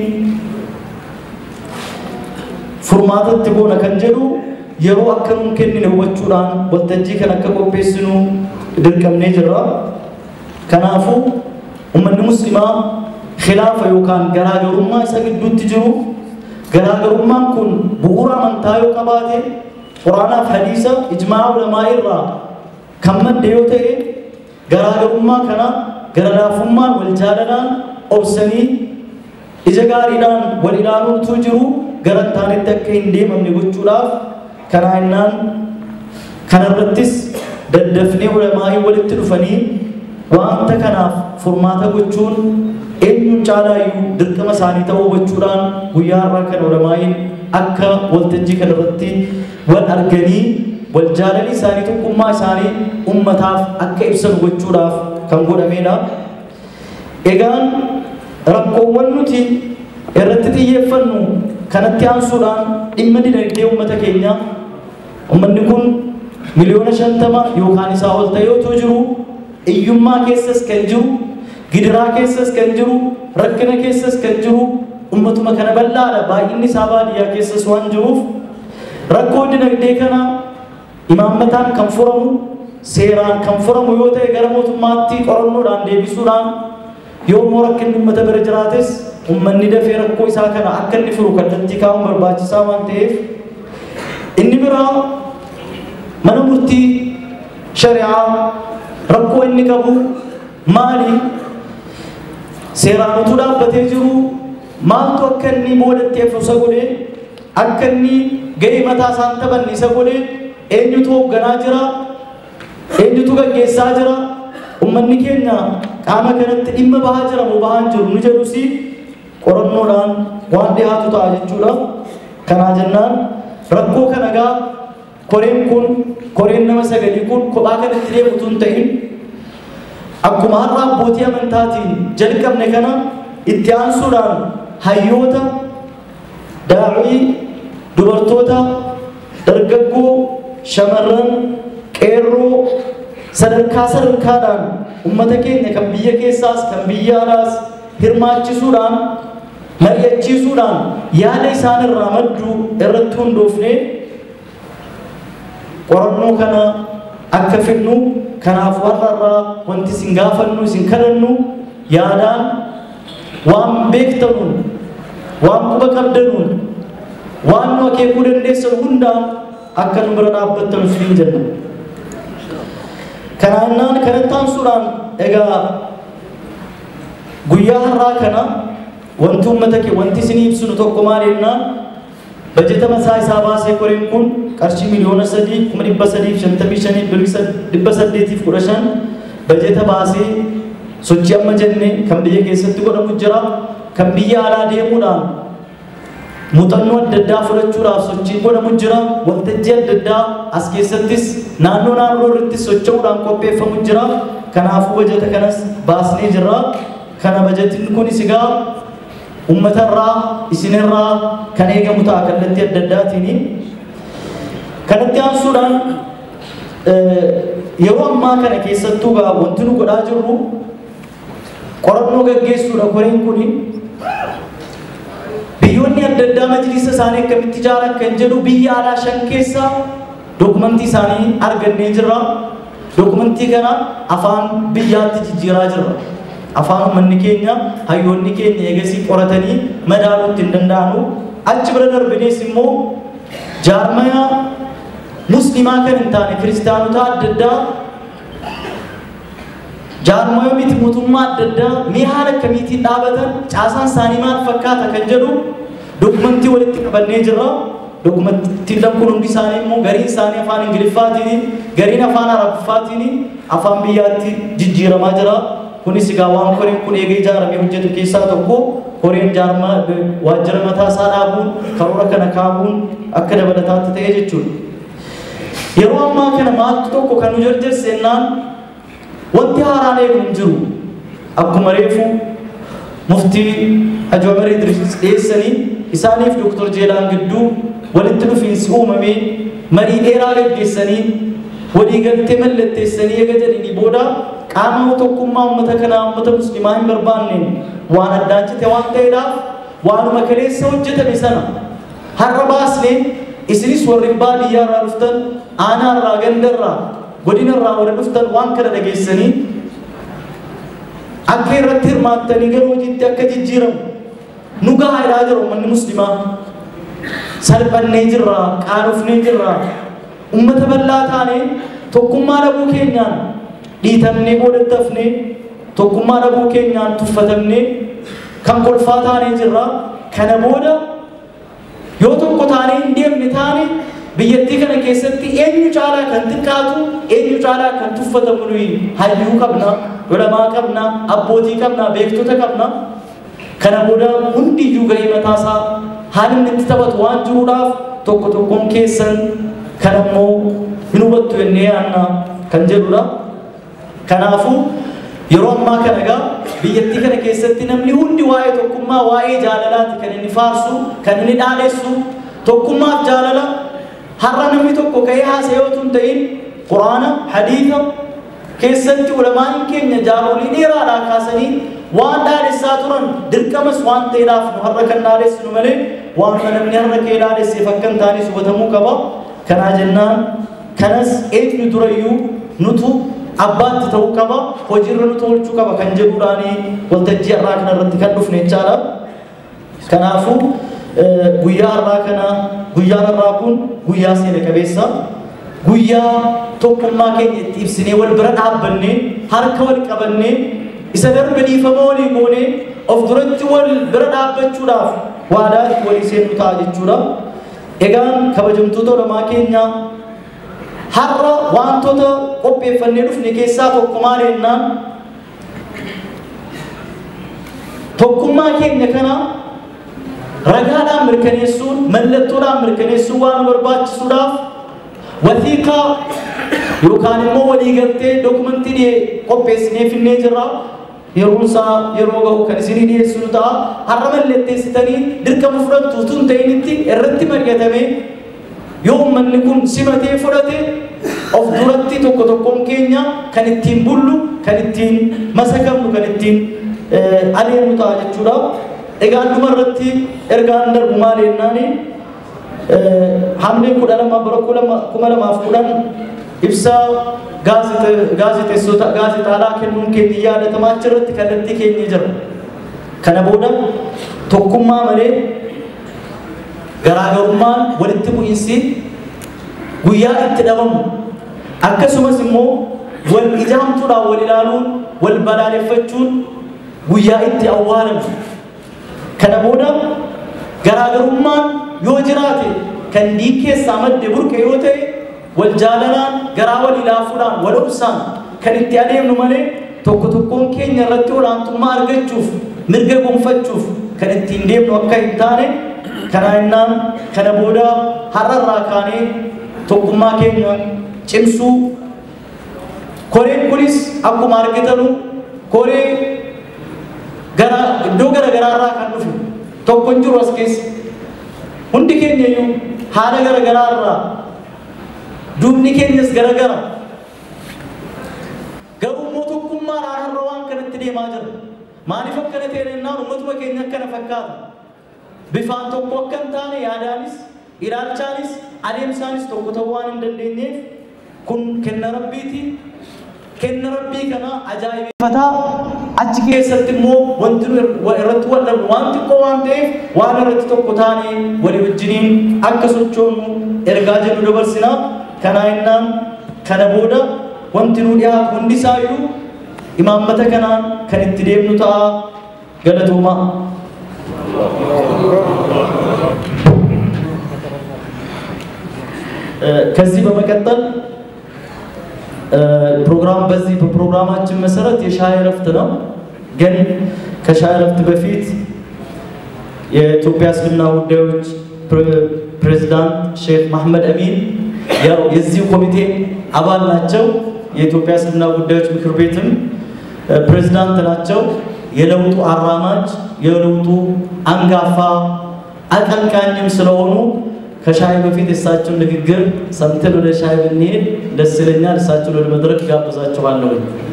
Speaker 1: furmaatatti goona kan jedhu yeroo akka nuun kennine hubachuudhaan waltajjii kan akka qopheessinu dirqamnee jirra. Kanaafuu uummanni muslimaa khilaafa yookaan garaagarummaa isa gidduutti jiru garaagarummaan kun bu'uura amantaa yoo qabaate quraanaaf hadiisa ijmaa ulamaa irraa kan madde yoo ta'e garaagarummaa kana gara laafummaan wal jaalalaan obsanii ija gaariidhaan wal ilaaluutu jiru gara taanetti akka hin deemamne gochuudhaaf kanaa innaan kanarrattis daddafnee ulamaa'ii walitti dhufanii wanta kanaaf furmaata gochuun eenyuun caalaayyuu dirqama isaanii ta'uu hubachuudhaan guyyaa har'aa kana ulamaa'iin akka waltajjii kanarratti wal arganii wal jaalalii isaanii tokkummaa isaanii ummataaf akka ibsan gochuudhaaf kan godhamedha. Egaan rakkoowwan nuti irratti xiyyeeffannu kanatti aansuudhaan dhimma dinagdee uummata keenya uummanni kun miliyoona shantama yookaan isaa ol ta'e otoo jiru hiyyummaa keessas kan jiru gidiraa keessas kan jiru rakkina keessas kan jiru ummatuma kana bal'aadha baay'inni isaa baadiyyaa keessas waan jiruuf rakkoo dinagdee kana imaammataan kan furamu seeraan kan furamu yoo ta'e gara mootummaatti qorannoodhaan deebisuudhaan yoo immoo rakkinni uummata bira jiraates ummanni dafee rakkoo isaa kana akka inni furu kallattii kaa'uun barbaachisaa waan ta'eef inni biraa mana murtii shari'aa rakkoo inni qabu maali seeraan utuu dhaabbatee jiru maaltu akka inni boodatti hafu isa godhee akka inni ga'ee mataa isaan taphanne isa godhee eenyutu hoogganaa jira eenyutu gaggeessaa jira ummanni keenya qaama kanatti dhimma bahaa jira moo bahaa hin jiru nu jedhusi qorannoodhaan waan dhiyaatu ta'a jechuudha. Kanaa jennaan rakkoo kana gaa koreen kun koreen nama sagalii kun kophaa kanatti deemutu hin ta'in akkuma har'a abbootii amantaatiin jalqabne kana itti aansuudhaan hayyoota daa'ii dubartoota dargaggoo shamarran qeerroo sadarkaa sadarkaadhaan ummata keenya kan biyya keessaas kan biyya alaas hirmaachisuudhaan mari'achiisuudhaan yaada isaan irraa maddu irratti hundoofne qorannoo kana akka fidnu kanaaf warra irraa wanti isin gaafannu isin kadhannu yaadaan waan beektanuun waan quba qabdanuun waan nu akeekuu dandeessan hundaan akka nu bira dhaabbattan isiniin jenna. Kanaannaan kanatti aansuudhaan egaa guyyaa har'aa kana wanti uummata kee wanti isin ibsinu tokko maal jennaan bajeta masaa isaa baasee koreen kun qarshii miliyoona sadii kuma dhibba sadiif shantamii shanii birrii dhibba saddeetiif kudha shan bajeta baasee sochii amma jenne kan biyya keessatti godhamu jira kan biyya alaa deemuudhaan muuxannoo adda addaa fudhachuudhaaf sochii godhamu jira waltajjii adda addaa as keessattis naannoo naannoo irratti socho'uudhaan qopheeffamu jira kanaafuu bajeta kanas baasnee jirra kana bajetiin kunis egaa uummatarraa isinirraa kan eegamu ta'a kallattii adda addaatiin kanatti aansuudhaan yeroo ammaa kana keessattuu gaa wanti nu godhaa jirru qorannoo gaggeessuudha koreen kuni biyyoonni adda addaa majlisa isaanii akkamitti ijaaran kan jedhu biyya alaa shan keessaa dokumentii isaanii argannee jirra. Dokumentii kana afaan biyyaatti jijjiiraa jirra. Afaan uummanni keenya hayyoonni keenya eegasii qoratanii madaaluutti hin danda'anu. Achi bira darbinees immoo jaarmaya muslimaa kan hin taane kiristaanota adda addaa jaarmaya miti mootummaa adda addaa mee haala akkamiitiin dhaabatan caasaan isaanii maal fakkaata kan jedhu dokumentii walitti qabannee jirra. Dokumentiin kun hundi isaanii immoo gariin isaanii afaan Ingiliffaatiin gariin afaan Arabiffaatiin afaan biyyaatti jijjiiramaa jira. Kunis egaa waan koreen kun eegee ijaaramee hojjetu keessaa tokko koreen jaarma waajjira mataa isaa dhaabuun karoora kana kaa'uun akka dabalataatti ta'e jechuudha. Yeroo ammaa kana maaltu tokko kan nu jarjarsennaan wanti haaraan eegu hin jiru. Akkuma reefu muftii Hajji Umar Idris dhiyeessanii isaaniif Dooktor Jeelaan gidduu walitti dhufiinsi uumamee marii dheeraa gaggeessanii walii galtee mallatteessanii eega jedhanii booda qaama tokkummaa uummata kanaa uummata muslimaa hin barbaanneen waan addaachite waan ta'eedhaaf waanuma kaleessa hojjetame sana har'a baasnee isinis warri baadiyyaa irraa dhuftan aanaa irraa ganda irraa godina irraa warra dhuftan waan kana dhageessanii akka irratti hirmaattanii gara hojiitti akka jijjiiramu nu gahaadhaa jiru uummanni muslimaa salphannee jirra qaanofnee jirra ummata bal'aa taane tokkummaa dhabuu keenyaan dhiitamnee boodattafnee tokkummaa dhabuu keenyaan tuffatamnee kan kolfaa taanee jirra kana booda yoo tokko taanee hin deemne taane biyyattii kana keessatti eenyu caalaa kan xiqqaatu eenyu caalaa kan tuffatamu nuyi hayyuu qabna lolamaa qabna abbootii qabna beektota qabna kana booda hundiyyuu gahee mataasaa haalli inni itti taphatu waan jiruudhaaf tokko tokkoon keessan kan ammoo hin hubattu jennee yaanna kan jedhudha. Kanaafuu yeroo ammaa kana egaa biyyattii kana keessatti namni hundi waa'ee tokkummaa waa'ee jaalalaati kan inni faarsu kan inni dhaadheessu tokkummaaf jaalala har'a namni tokko ka'ee haasa'ee otoo hin ta'in quraana hadiisa keessatti ulamaan keenya jaarolii dheeraadhaa kaasanii waan dhaadhessaa turan dirqamas waan ta'eedhaaf nu har'a kan dhaadhessinu malee waan namni har'a kee dhaadhesseef akka hin taanes hubatamuu qaba. Kanaa jennaan kanas eenyu durayyuu nutu abbaatti ta'uu qaba hojiirra nu tolchuu qaba kan jedhuudhaani waltajjii har'aa kana irratti kan dhufne jechaadha. Kanaafuu guyyaa har'aa kana guyyaan har'aa kun guyyaa seena qabeessa guyyaa tokkummaa keenya itti ibsinee wal bira dhaabbannee harka wal qabannee isa darbe dhiifama walii goonee of duratti wal bira dhaabbachuudhaaf waadaa itti walii seennu ta'a jechuudha. Egaan kabajamtoota ulamaa keenya har'a wantoota qopheeffannee dhufne keessaa tokko maal jennaan tokkummaa keenya kana ragaadhaan mirkaneessuun mallattoodhaan mirkaneessuun waan nu barbaachisuudhaaf wasiiqaa yookaan immoo waliigaltee dookumentii qopheessinee finnee jirra. Yeroon isaa yeroo gahu kan isinii dhiyeessinu ta'a. Har'a mallatteessitanii dirqama fudhattu tun ta'initti irratti mari'atame yoo uummanni kun simatee fudhate of duratti tokko tokkoon keenya kan ittiin bullu, kan ittiin masagamnu, kan ittiin adeemnu ta'a jechuudha. Egaa dhumarratti ergaan darbu maal jennaani hamlee kudha lama bara kuma lamaaf kudhan ibsaa gaazexeessota gaazexaadhaa kennuun keenya yaadatamaa achirratti kallattii keenya jira. Kana booda tokkummaa malee garaagarummaan walitti bu'iinsi guyyaa itti dhabamu akkasumas immoo wal ijaamtuudhaan wal ilaaluun wal balaaleffachuun guyyaa itti awwaalamu. Kana booda garaagarummaan yoo jiraate kan dhiig keessaa madde burqe yoo ta'e wal jaalalaan garaa wal ilaafuudhaan wal obsaan kan itti adeemnu malee tokko tokkoon keenya irratti olaantummaa argachuuf mirga gonfachuuf kan ittiin deemnu akka hin taane kana innaan kana booda har'arraa kaanee tokkummaa keenya cimsuu koreen kunis akkuma argitanu koree gara iddoo gara garaarraa kan dhufe tokko hin jiru as keessa hundi keenya iyyuu haala gara garaarraa duubni keenyas gara gara garuu immoo tokkummaadhaan har'a waan kanatti deemaa jira maaliif akkana ta'e jennaan ummatuma keenya akkana fakkaata bifaan tokko akka hin taane yaadaanis ilaalchaanis adeemsaanis tokko ta'uu waan hin dandeenyeef kun kenna rabbiiti kenna rabbii kana ajaa'ibeeffataa achi keessatti immoo wanti nu irratti wal dhabnu waan xiqqoo waan ta'eef waan irratti tokko taane walii wajjiniin akka sochoonu ergaa jedhu dabarsina kanaa innaan kana booda wanti nu dhiyaatu hundi isaayyuu imaammata kanaan kan itti deemnu ta'a galatoomaa. ከዚህ በመቀጠል ፕሮግራም በዚህ በፕሮግራማችን መሰረት የሻይ እረፍት ነው። ግን ከሻይ እረፍት በፊት የኢትዮጵያ እስልምና ጉዳዮች ፕሬዝዳንት ሼክ መሐመድ አሚን ያው የዚሁ ኮሚቴ አባል ናቸው። የኢትዮጵያ እስልምና ጉዳዮች ምክር ቤትም ፕሬዝዳንት ናቸው። የለውጡ አራማጅ የለውጡ አንጋፋ አቀንቃኝም ስለሆኑ ከሻይ በፊት የእሳቸውን ንግግር ሰምተን ወደ ሻይ ብንሄድ ደስ ይለኛል። እሳቸውን ወደ መድረክ ጋብዛቸዋለሁ።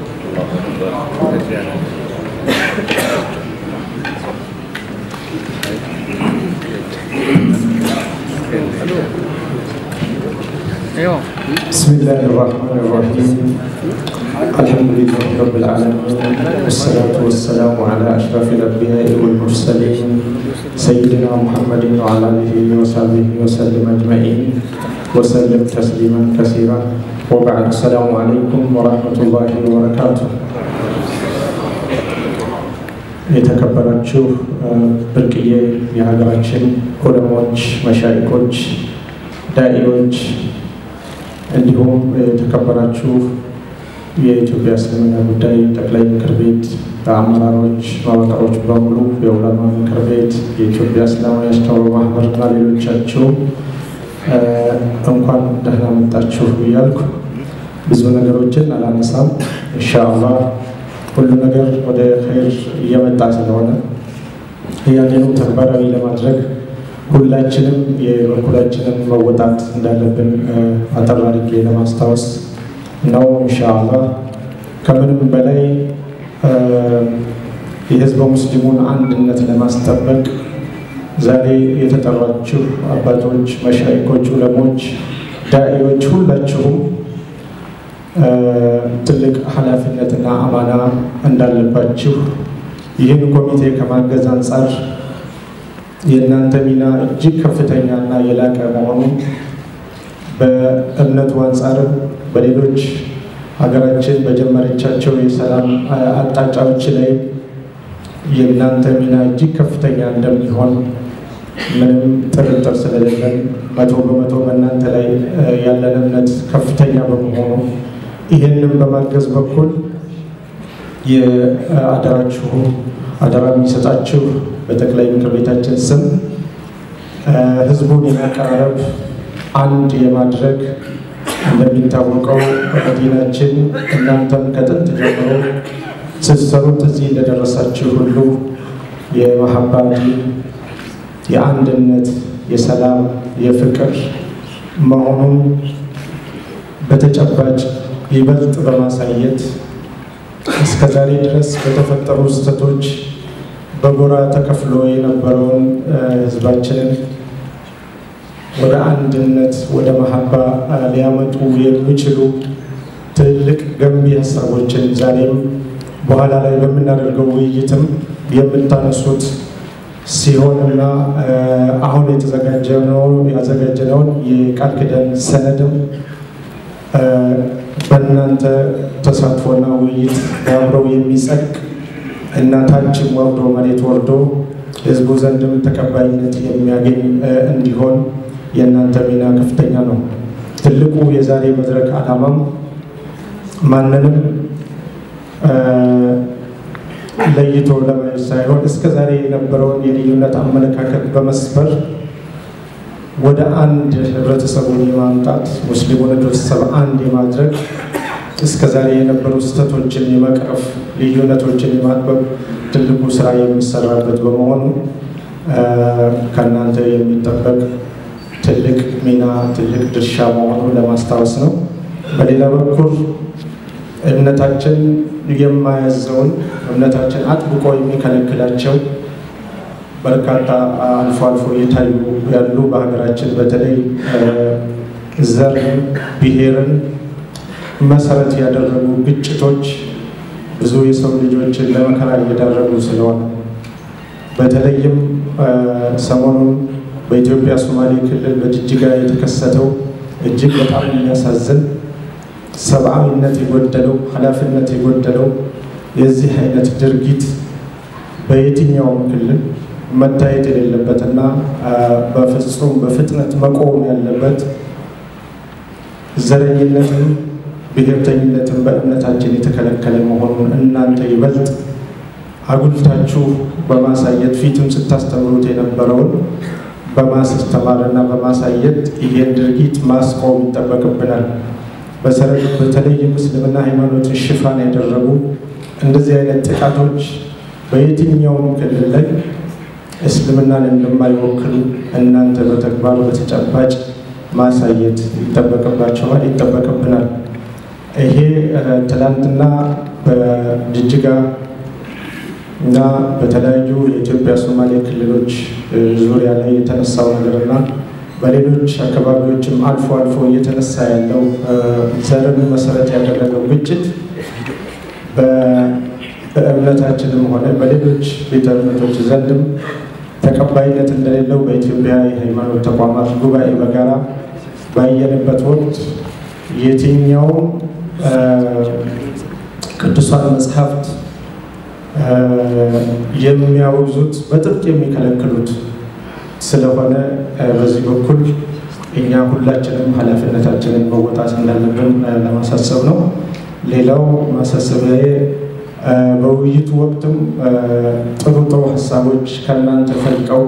Speaker 4: بسم الله الرحمن الرحيم الحمد لله رب العالمين والصلاة والسلام على أشرف الأنبياء والمرسلين سيدنا محمد وعلى آله وصحبه وسلم أجمعين وسلم تسليما كثيرا وبعد السلام عليكم ورحمة الله وبركاته የተከበራችሁ ብርቅዬ የሀገራችን ዑለሞች፣ መሻይኮች፣ ዳኢዎች እንዲሁም የተከበራችሁ የኢትዮጵያ እስልምና ጉዳይ ጠቅላይ ምክር ቤት አመራሮች፣ መዋቅሮች በሙሉ የዑለማ ምክር ቤት፣ የኢትዮጵያ እስላማዊ አስተምህሮ ማህበርና ሌሎቻችሁ እንኳን ደህና መጣችሁ እያልኩ ብዙ ነገሮችን አላነሳም። ኢንሻአላህ ሁሉ ነገር ወደ ኸይር እየመጣ ስለሆነ ያንኑ ተግባራዊ ለማድረግ ሁላችንም የበኩላችንን መወጣት እንዳለብን አጠር አድርጌ ለማስታወስ ነው። ኢንሻአላህ ከምንም በላይ የህዝበ ሙስሊሙን አንድነት ለማስጠበቅ ዛሬ የተጠራችሁ አባቶች፣ መሻይኮች፣ ዑለሞች፣ ዳኢዎች ሁላችሁም ትልቅ ኃላፊነትና አማና እንዳለባችሁ ይህን ኮሚቴ ከማገዝ አንጻር የእናንተ ሚና እጅግ ከፍተኛና የላቀ መሆኑ በእምነቱ አንጻርም በሌሎች ሀገራችን በጀመረቻቸው የሰላም አቅጣጫዎች ላይ የእናንተ ሚና እጅግ ከፍተኛ እንደሚሆን ምንም ጥርጥር ስለሌለን መቶ በመቶ በእናንተ ላይ ያለን እምነት ከፍተኛ በመሆኑ ይህንም በማገዝ በኩል የአደራችሁ አደራ የሚሰጣችሁ በጠቅላይ ምክር ቤታችን ስም ህዝቡን የማቀራረብ አንድ የማድረግ እንደሚታወቀው በመዲናችን እናንተም ከጥንት ጀምሮ ስትሰሩት እዚህ እንደደረሳችሁ ሁሉ የመሐባ ዲን የአንድነት፣ የሰላም፣ የፍቅር መሆኑን በተጨባጭ ይበልጥ በማሳየት እስከ ዛሬ ድረስ በተፈጠሩ ስህተቶች በጎራ ተከፍሎ የነበረውን ህዝባችንን ወደ አንድነት ወደ መሐባ ሊያመጡ የሚችሉ ትልቅ ገንቢ ሀሳቦችን ዛሬም በኋላ ላይ በምናደርገው ውይይትም የምታነሱት ሲሆንና አሁን የተዘጋጀነውን ያዘጋጀነውን የቃል ኪዳን ሰነድም በእናንተ ተሳትፎና ውይይት አብረው የሚጸድቅ እና ታችም ወርዶ መሬት ወርዶ ህዝቡ ዘንድም ተቀባይነት የሚያገኝ እንዲሆን የእናንተ ሚና ከፍተኛ ነው። ትልቁ የዛሬ መድረክ ዓላማም ማንንም ለይቶ ለማየት ሳይሆን እስከ ዛሬ የነበረውን የልዩነት አመለካከት በመስበር ወደ አንድ ህብረተሰቡን የማምጣት ሙስሊሙን ህብረተሰብ አንድ የማድረግ እስከ ዛሬ የነበሩ ስህተቶችን የመቅረፍ ልዩነቶችን የማጥበብ ትልቁ ስራ የሚሰራበት በመሆኑ ከእናንተ የሚጠበቅ ትልቅ ሚና ትልቅ ድርሻ መሆኑን ለማስታወስ ነው። በሌላ በኩል እምነታችን የማያዘውን እምነታችን አጥብቆ የሚከለክላቸው በርካታ አልፎ አልፎ እየታዩ ያሉ በሀገራችን በተለይ ዘርን፣ ብሔርን መሰረት ያደረጉ ግጭቶች ብዙ የሰው ልጆችን ለመከራ እየዳረጉ ስለሆነ በተለይም ሰሞኑን በኢትዮጵያ ሶማሌ ክልል በጅጅጋ የተከሰተው እጅግ በጣም የሚያሳዝን ሰብአዊነት የጎደለው ኃላፊነት የጎደለው የዚህ አይነት ድርጊት በየትኛውም ክልል መታየት የሌለበትና በፍጹም በፍጥነት መቆም ያለበት ዘረኝነትን፣ ብሔርተኝነትን በእምነታችን የተከለከለ መሆኑን እናንተ ይበልጥ አጉልታችሁ በማሳየት ፊትም ስታስተምሩት የነበረውን በማስተማርና በማሳየት ይሄን ድርጊት ማስቆም ይጠበቅብናል። በተለይ ምስልምና ሃይማኖትን ሽፋን ያደረጉ እንደዚህ አይነት ጥቃቶች በየትኛውም ክልል ላይ እስልምናን እንደማይወክሉ እናንተ በተግባር በተጨባጭ ማሳየት ይጠበቅባቸዋል፣ ይጠበቅብናል። ይሄ ትናንትና በጅጅጋ እና በተለያዩ የኢትዮጵያ ሶማሌ ክልሎች ዙሪያ ላይ የተነሳው ነገርና በሌሎች አካባቢዎችም አልፎ አልፎ እየተነሳ ያለው ዘርን መሰረት ያደረገው ግጭት በእምነታችንም ሆነ በሌሎች ቤተ እምነቶች ዘንድም ተቀባይነት እንደሌለው በኢትዮጵያ የሃይማኖት ተቋማት ጉባኤ በጋራ ባየንበት ወቅት የትኛውም ቅዱሳን መጽሐፍት የሚያወግዙት በጥብቅ የሚከለክሉት ስለሆነ በዚህ በኩል እኛ ሁላችንም ኃላፊነታችንን መወጣት እንዳለብን ለማሳሰብ ነው። ሌላው ማሳሰቢያዬ በውይይቱ ወቅትም ጥሩ ጥሩ ሀሳቦች ከእናንተ ፈልቀው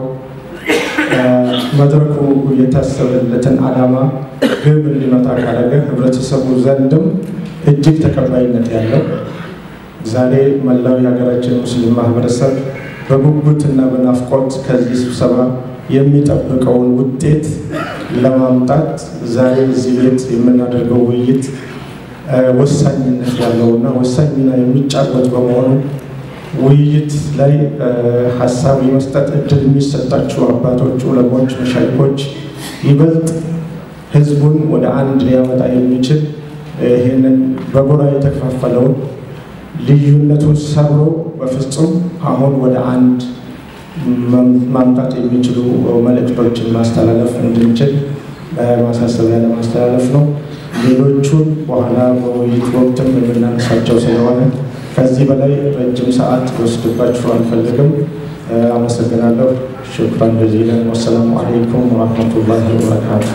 Speaker 4: መድረኩ የታሰበለትን ዓላማ ግብ እንዲመታ ካደረገ ህብረተሰቡ ዘንድም እጅግ ተቀባይነት ያለው ዛሬ መላው የሀገራችን ሙስሊም ማህበረሰብ በጉጉትና በናፍቆት ከዚህ ስብሰባ የሚጠብቀውን ውጤት ለማምጣት ዛሬ እዚህ ቤት የምናደርገው ውይይት ወሳኝነት ያለውና ወሳኝ ሚና የሚጫወት በመሆኑ ውይይት ላይ ሀሳብ የመስጠት እድል የሚሰጣቸው አባቶች፣ ዑለሞች፣ መሻይኮች ይበልጥ ህዝቡን ወደ አንድ ሊያመጣ የሚችል ይህንን በጎራ የተከፋፈለውን ልዩነቱን ሰብሮ በፍጹም አሁን ወደ አንድ ማምጣት የሚችሉ መልእክቶችን ማስተላለፍ እንድንችል ማሳሰቢያ ለማስተላለፍ ነው። ሌሎቹን በኋላ በውይይት ወቅትም የምናነሳቸው ስለሆነ ከዚህ በላይ ረጅም ሰዓት ወስድባችሁ አልፈልግም። አመሰግናለሁ። ሽክራን ጀዚለን። ወሰላሙ አለይኩም ወረሕመቱላሂ ወበረካቱ።